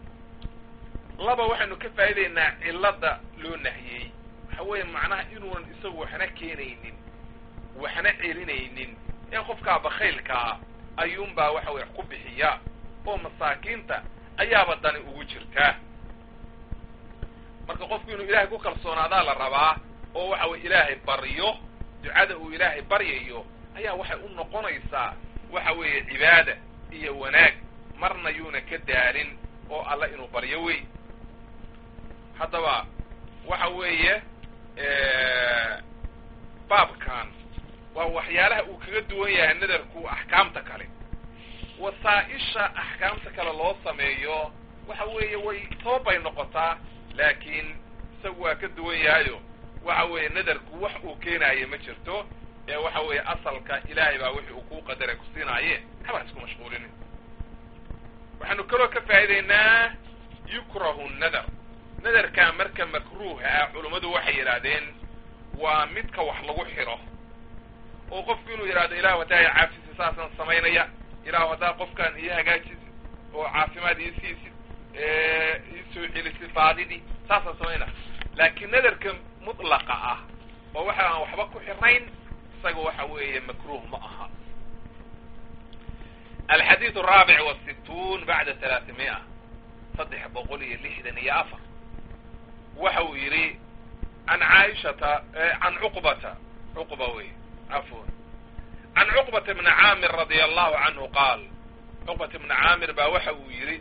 laba waxaynu ka faa'idaynaa cilada loo nahiyey waxa weeye macnaha inuunan isagu waxna keenaynin waxna celinaynin ee qofkaa bakaylkaa ayuunbaa waxa weye ku bixiya oo masaakiinta ayaaba dani ugu jirtaa marka qofku inuu ilaahay ku kalsoonaadaa la rabaa oo waxa weye ilaahay baryo ducada uu ilaahay baryayo ayaa waxay u noqonaysaa waxa weeye cibaada iyo wanaag marna yuuna ka daalin oo alla inuu baryo wey haddaba waxa weeye baabkan waa waxyaalaha uu kaga duwan yahay nadarku axkaamta kale wasaa-isha axkaamta kale loo sameeyo waxa weeye way toobay noqotaa laakiin isagu waa ka duwan yahayo waxa weeye nadarku wax uu keenaayo ma jirto ee waxa weeye asalka ilaahay baa wixii uu kuu qadaray ku siinaaye haba isku mashquulinin waxaanu kaloo ka faa'idaynaa yukrahu nadar nadarkaa marka makruuha ah culummadu waxay yidhaahdeen waa midka wax lagu xiro oo qofku inuu yidhahdo ilahu haddaa i caafisi saasaan samaynaya ilahu haddaa qofkaan ii hagaajisi oo caafimaad ii siisid ii soo celisid baadidii saasaan samaynaya laakiin nadarka mutlaqa ah oo waxa aan waxba ku xirayn isaga waxa weeye makruuh ma aha alxadiid araabic wasittuun bacda talaatimi'a saddex boqol iyo lixdan iyo afar waxa uu yidhi can caaishata can cuqbata cuqba wey cafwan can cuqbata bni caamir radia allahu canhu qaal cuqbata bni caamir baa waxa uu yidhi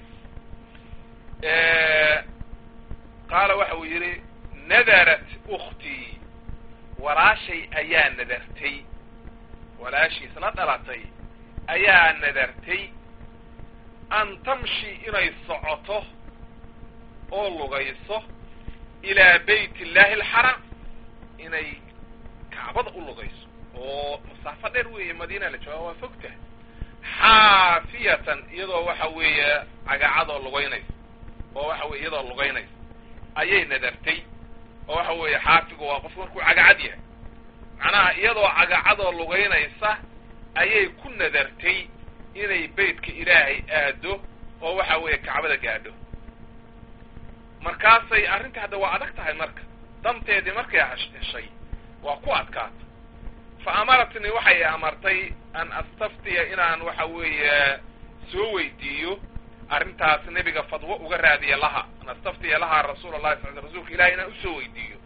qaala waxa uu yidhi nadarat ukhtii walaashay ayaa nadartay walaashiisna dhalatay ayaa nadartay an tamshi inay socoto oo lugayso ilaa bayt illaahi alxaram inay kacbada u lugayso oo masaafo dheer weeye madiina la jooga waa fogta xaafiyatan iyadoo waxa weeye cagacadoo lugaynaysa oo waxa weye iyadoo lugaynaysa ayay nadartay oo waxa weeye xaafigu waa qofku markuu cagacad yahay macnaha iyadoo cagacadoo lugaynaysa ayay ku nadartay inay beytka ilaahay aado oo waxa weeye kacbada gaadho markaasay arrinta hadda waa adag tahay marka danteedii markay heshay waa ku adkaata fa amaratnii waxay amartay an astaftiya inaan waxa weeye soo weydiiyo arrintaas nebiga fadwo uga raadiya laha an astaftiya lahaa rasuul allahi sal rasuulka ilahi inaan usoo weydiiyo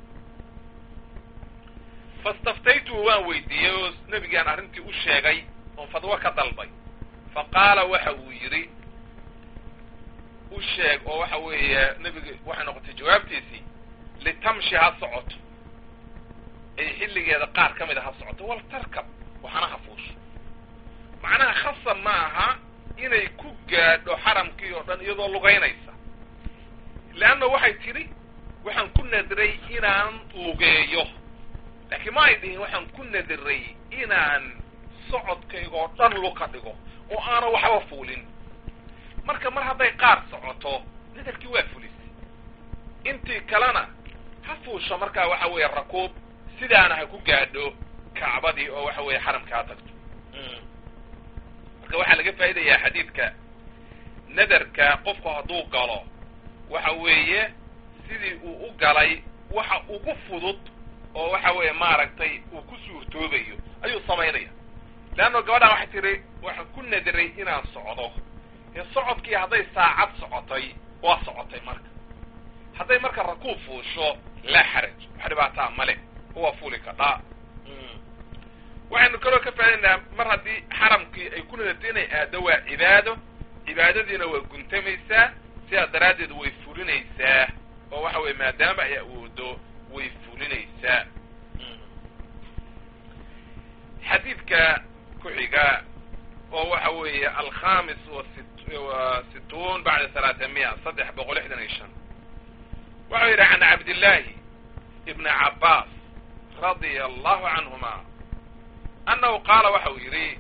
fastaftaytuhu waan weydiiyey oo nebigaan arrintii u sheegay oon fadwo ka dalbay fa qaala waxa uu yidhi u sheeg oo waxa weeye nebiga waxay noqotay jawaabtiisii litamshi ha socoto ay xilligeeda qaar ka mid a ha socoto wal tarkab waxana ha fuusho macnaha khasab ma aha inay ku gaadho xaramkii oo dhan iyadoo lugaynaysa leanna waxay tidhi waxaan ku nadiray inaan lugeeyo laakiin ma ay dhihin waxaan ku nadiray inaan socodkaygoo dhan luka dhigo oo aana waxba fuulin marka mar hadday qaar socoto nadarkii waa fulisay intii kalena ha fuusho markaa waxa weeye rakuub sidaana ha ku gaadho kacbadii oo waxa weeye xaramkaa tagto marka waxaa laga faa'idayaa xadiidka nadarka qofku hadduu galo waxa weeye sidii uu u galay waxa ugu fudud oo waxa weeye maaragtay uu ku suurtoobayo ayuu samaynaya leanno gabadhaan waxay tihi waxaan ku nadiray inaan socdo dee socodkii hadday saacad socotay waa socotay marka hadday marka rakuub fuusho laa xaraj wax dhibaataa male waa fuuli kadhaa waxaynu kaloo ka faaidaynaa mar haddii xaramkii ay ku nadartay inay aado waa cibaado cibaadadiina waa guntamaysaa sidaa daraaddeed way fulinaysaa oo waxa weye maadaama ay awoodo way fulinaysaa xadiidka ku-xiga oo waxa weeye alkhamis wa situun bacda halaatamiya saddex boqol lixdan iyo shan waxau yidhi can cabdillaahi ibni cabbaas radia allahu canhuma annahu qaala waxa uu yidhi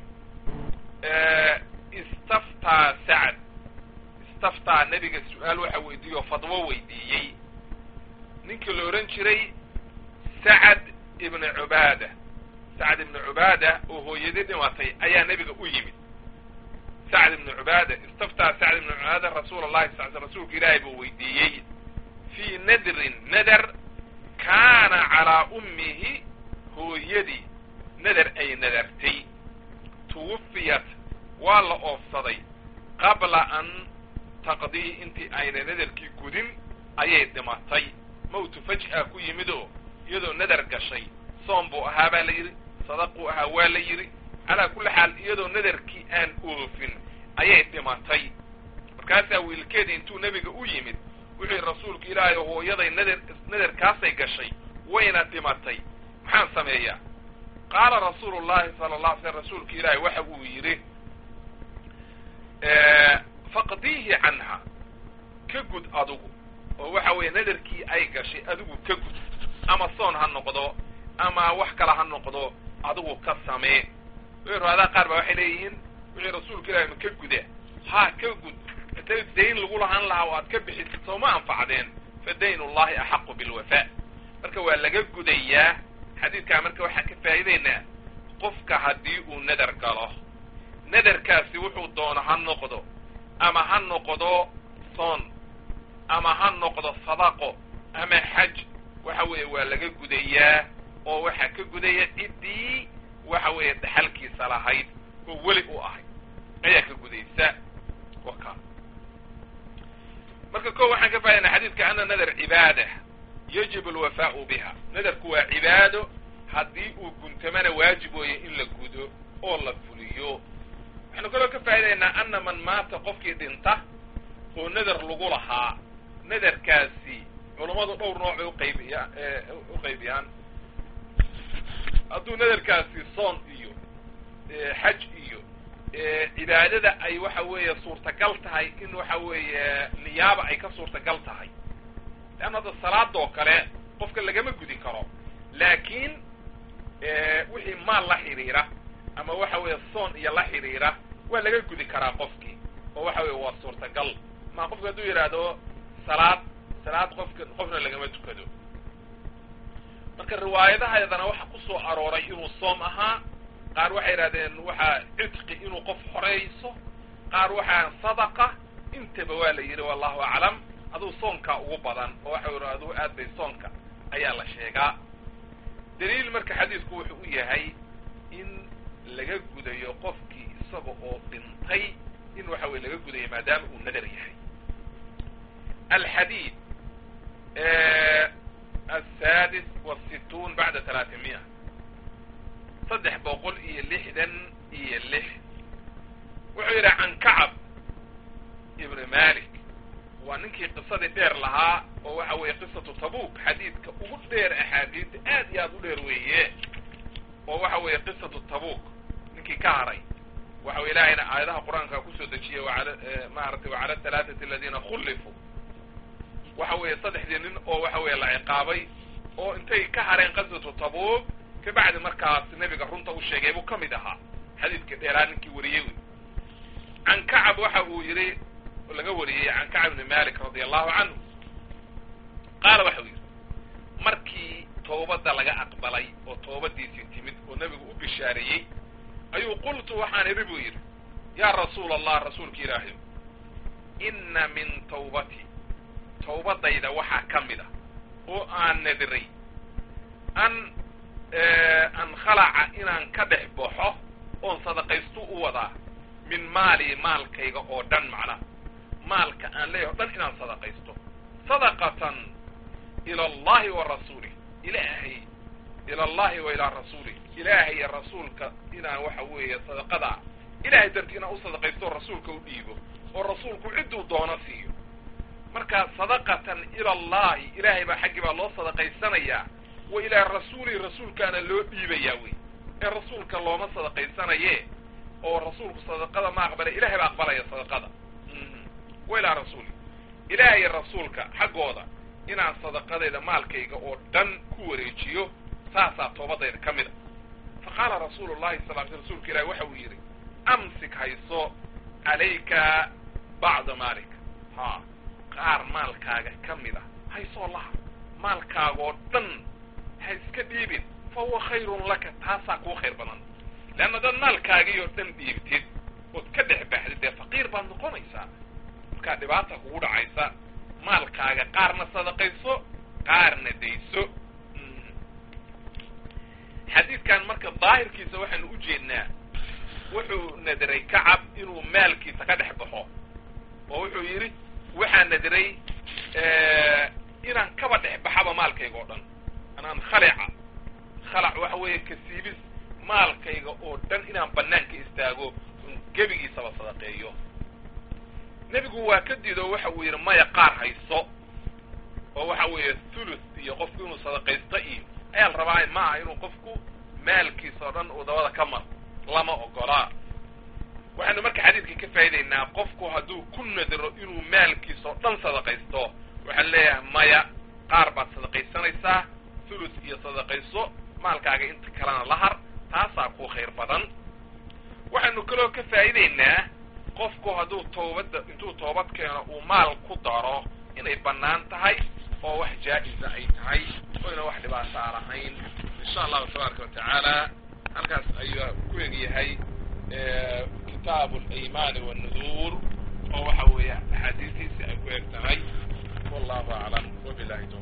istaftaa sacd istaftaa nebiga su-aal waxa weydiiye oo fadwo weydiiyey ninkii la odhan jiray sacad ibna cubaada sacd ibna cubaada oo hooyadii dhimatay ayaa nebiga u yimid sacd ibna cubaada istaftaa sacd ibna cubaada rasuula allahi sal sl rasuulka ilaahay buu weydiiyey fii nadrin nadar kaana calaa ummihi hooyadii nadar ay nadartay tuwufiyat waa la oofsaday qabla an taqdii intii ayna nadarkii gudin ayay dhimatay mawtu faj'a ku yimid oo iyadoo nadar gashay soom buu ahaa baa la yidhi sadaquu ahaa waa la yidhi calaa kulli xaal iyadoo nadarkii aan oofin ayay dhimatay markaasaa wiilkeedii intuu nebiga u yimid wuxuu yidhi rasuulku ilaahay hooyaday nadar nadarkaasay gashay wayna dhimatay maxaan sameeyaa qaala rasuulu llahi sala allah alay slam rasuulka ilaahay waxa uu yidhi faqdiihi canha ka gud adugu oo waxa weeye nadarkii ay gashay adigu ka gud ama soon ha noqdo ama wax kale ha noqdo adigu ka samee riwaadaha qaar ba waxay leeyihiin wixii rasuulka ilahi ma ka guda ha ka gud intay dayn lagu lahaan lahaa oo aad ka bixisid soo ma anfacdeen fa dayn ullahi axaqu bilwafa marka waa laga gudayaa xadiidkaa marka waxaan ka faa'idaynaa qofka haddii uu nadar galo nadarkaasi wuxuu doono ha noqdo ama ha noqdo soon ama ha noqdo sadaqo ama xaj waxa weeye waa laga gudayaa oo waxaa ka gudaya ciddii waxa weeye dhaxalkiisa lahayd oo weli u ahayd ayaa ka gudaysa waka marka ko waxaan ka faaidanaa xadiidka ana nadar cibaada yajib alwafaau biha nadarku waa cibaado haddii uu guntamana waajib weeye in la gudo oo la fuliyo waxaynu kaloo ka faa'idaynaa ana man maata qofkii dhinta oo nadar lagu lahaa nadarkaasi culammadu dhowr nooc bay uqaybiya u qaybiyaan hadduu nadarkaasi soon iyo xaj iyo cibaadada ay waxa weeye suurtagal tahay in waxa weeye niyaaba ay ka suurtagal tahay leanna hadda salaada oo kale qofka lagama gudi karo laakiin wixii maal la xidhiira ama waxa weeye soon iyo la xidhiira waa laga gudi karaa qofkii oo waxa weye waa suurtagal ma qofka hadduu yidhaahdo salaad salaad qofka qofna lagama tukado marka riwaayadahaydana waxa ku soo arooray inuu soom ahaa qaar waxay yidhahdeen waxaa cidqi inuu qof horeyso qaar waxaa sadaqa intaba waa la yidhi wallahu aclam aduu soonkaa ugu badan oo waxa yidhi aduu aad bay soonka ayaa la sheegaa daliil marka xadiisku wuxuu u yahay in laga gudayo qofkii isaga oo dhintay in waxa weye laga gudayo maadaama uu nadar yahay alxadiid aلsadis wالsituun bacda talaatimiya saddex boqol iyo lixdan iyo lix wuxuu yidhi can kacab ibni malik waa ninkii qisadii dheer lahaa oo waxa weeye qisatu tabuk xadiidka ugu dheer axaadiista aad iyo aad u dheer weeye oo waxa weeye qisatu tabuk ninkii ka haray waxa wey ilaahayna aayadaha qur-aanka kusoo dejiyey waala maaragtay wacala halaathati aladiina khullifuu waxa weeye saddexdii nin oo waxa weeye la ciqaabay oo intay ka hareen qaswatu tabuk kabacdi markaas nebiga runta u sheegay buu ka mid ahaa xadiidka dheeraa ninkii wariyey wey can kacab waxa uu yidhi laga wariyey can kacab ibni malik radia allahu canhu qaala waxa uu yidhi markii toobadda laga aqbalay oo toobadiisii timid oo nebigu u bishaareeyey ayuu qultu waxaan idhi buu yidhi yaa rasuula allah rasuulka ilaahay inna min tawbati tawbadayda waxaa ka mid a oo aan nadiray an an khalaca inaan ka dhex baxo oon sadaqaystu u wadaa min maali maalkayga oo dhan macnaha maalka aan leeyahay o dhan inaan sadaqaysto sadaqatan ila allahi wa rasuulih ilaahay ila allahi wa ilaa rasuulih ilaahay iyo rasuulka inaan waxa weeye sadaqada ilahay darti inaan u sadaqaysto oo rasuulka u dhiibo oo rasuulku cidduu doono siiyo marka sadaqatan ila allahi ilaahay baa xaggii baa loo sadaqaysanayaa wa ilaa rasuulihi rasuulkaana loo dhiibayaa wey ee rasuulka looma sadaqaysanaye oo rasuulku sadaqada ma aqbala ilahay baa aqbalaya sadaqada wa ilaa rasuuli ilaahay rasuulka xaggooda inaan sadaqadayda maalkayga oo dhan ku wareejiyo saasaa toobadayda ka mid a fa qaala rasuulu llahi sal l rsulka ilahi waxa uu yidhi amsik hayso calayka bacda maalik ha qaar maalkaaga ka mid a haysoo laha maalkaagoo dhan ha iska dhiibin fa huwa khayrun laka taasaa kuu khayr badan leanna dad maalkaagii oo dhan dhiibtid ood ka dhex baxdid dee faqiir baad noqonaysaa markaa dhibaata kugu dhacaysa maalkaaga qaarna sadaqayso qaarna dayso xadiidkan marka daahirkiisa waxaanu u jeednaa wuxuu nadiray kacab inuu maalkiisa ka dhex baxo oo wuxuu yidhi waxaa nadiray inaan kaba dhex baxaba maalkayga oo dhan anaan khalica khalac waxa weeye kasiibis maalkayga oo dhan inaan banaanka istaago un gebigiisaba sadaqeeyo nebigu waa ka diido waxa uu yidhi maya qaar hayso oo waxa weeye thuluth iyo qofku inuu sadaqaysto iyo ayaa la rabaa ma aha inuu qofku maalkiisa oo dhan uu dabada ka maro lama ogolaa waxaynu marka xadiidka ka faa'idaynaa qofku hadduu ku nadiro inuu maalkiisa oo dhan sadaqaysto waxaan leeyahay maya qaar baad sadaqaysanaysaa thuluth iyo sadaqayso maalkaaga inta kalena la har taasaa ku khayr badan waxaynu kaloo ka faa'idaynaa qofku hadduu toobadda intuu toobad keeno uu maal ku daro inay bannaan tahay oo wax jaa-isa ay tahay oyna wax dhibaata aan ahayn insha allahu tabaaraka wa tacaala halkaas ayuu ku egyahay kitaabu alaymaani wannuduur oo waxa weeye axaadiistiisi ay ku eg tahay wallahu aclam wabilahi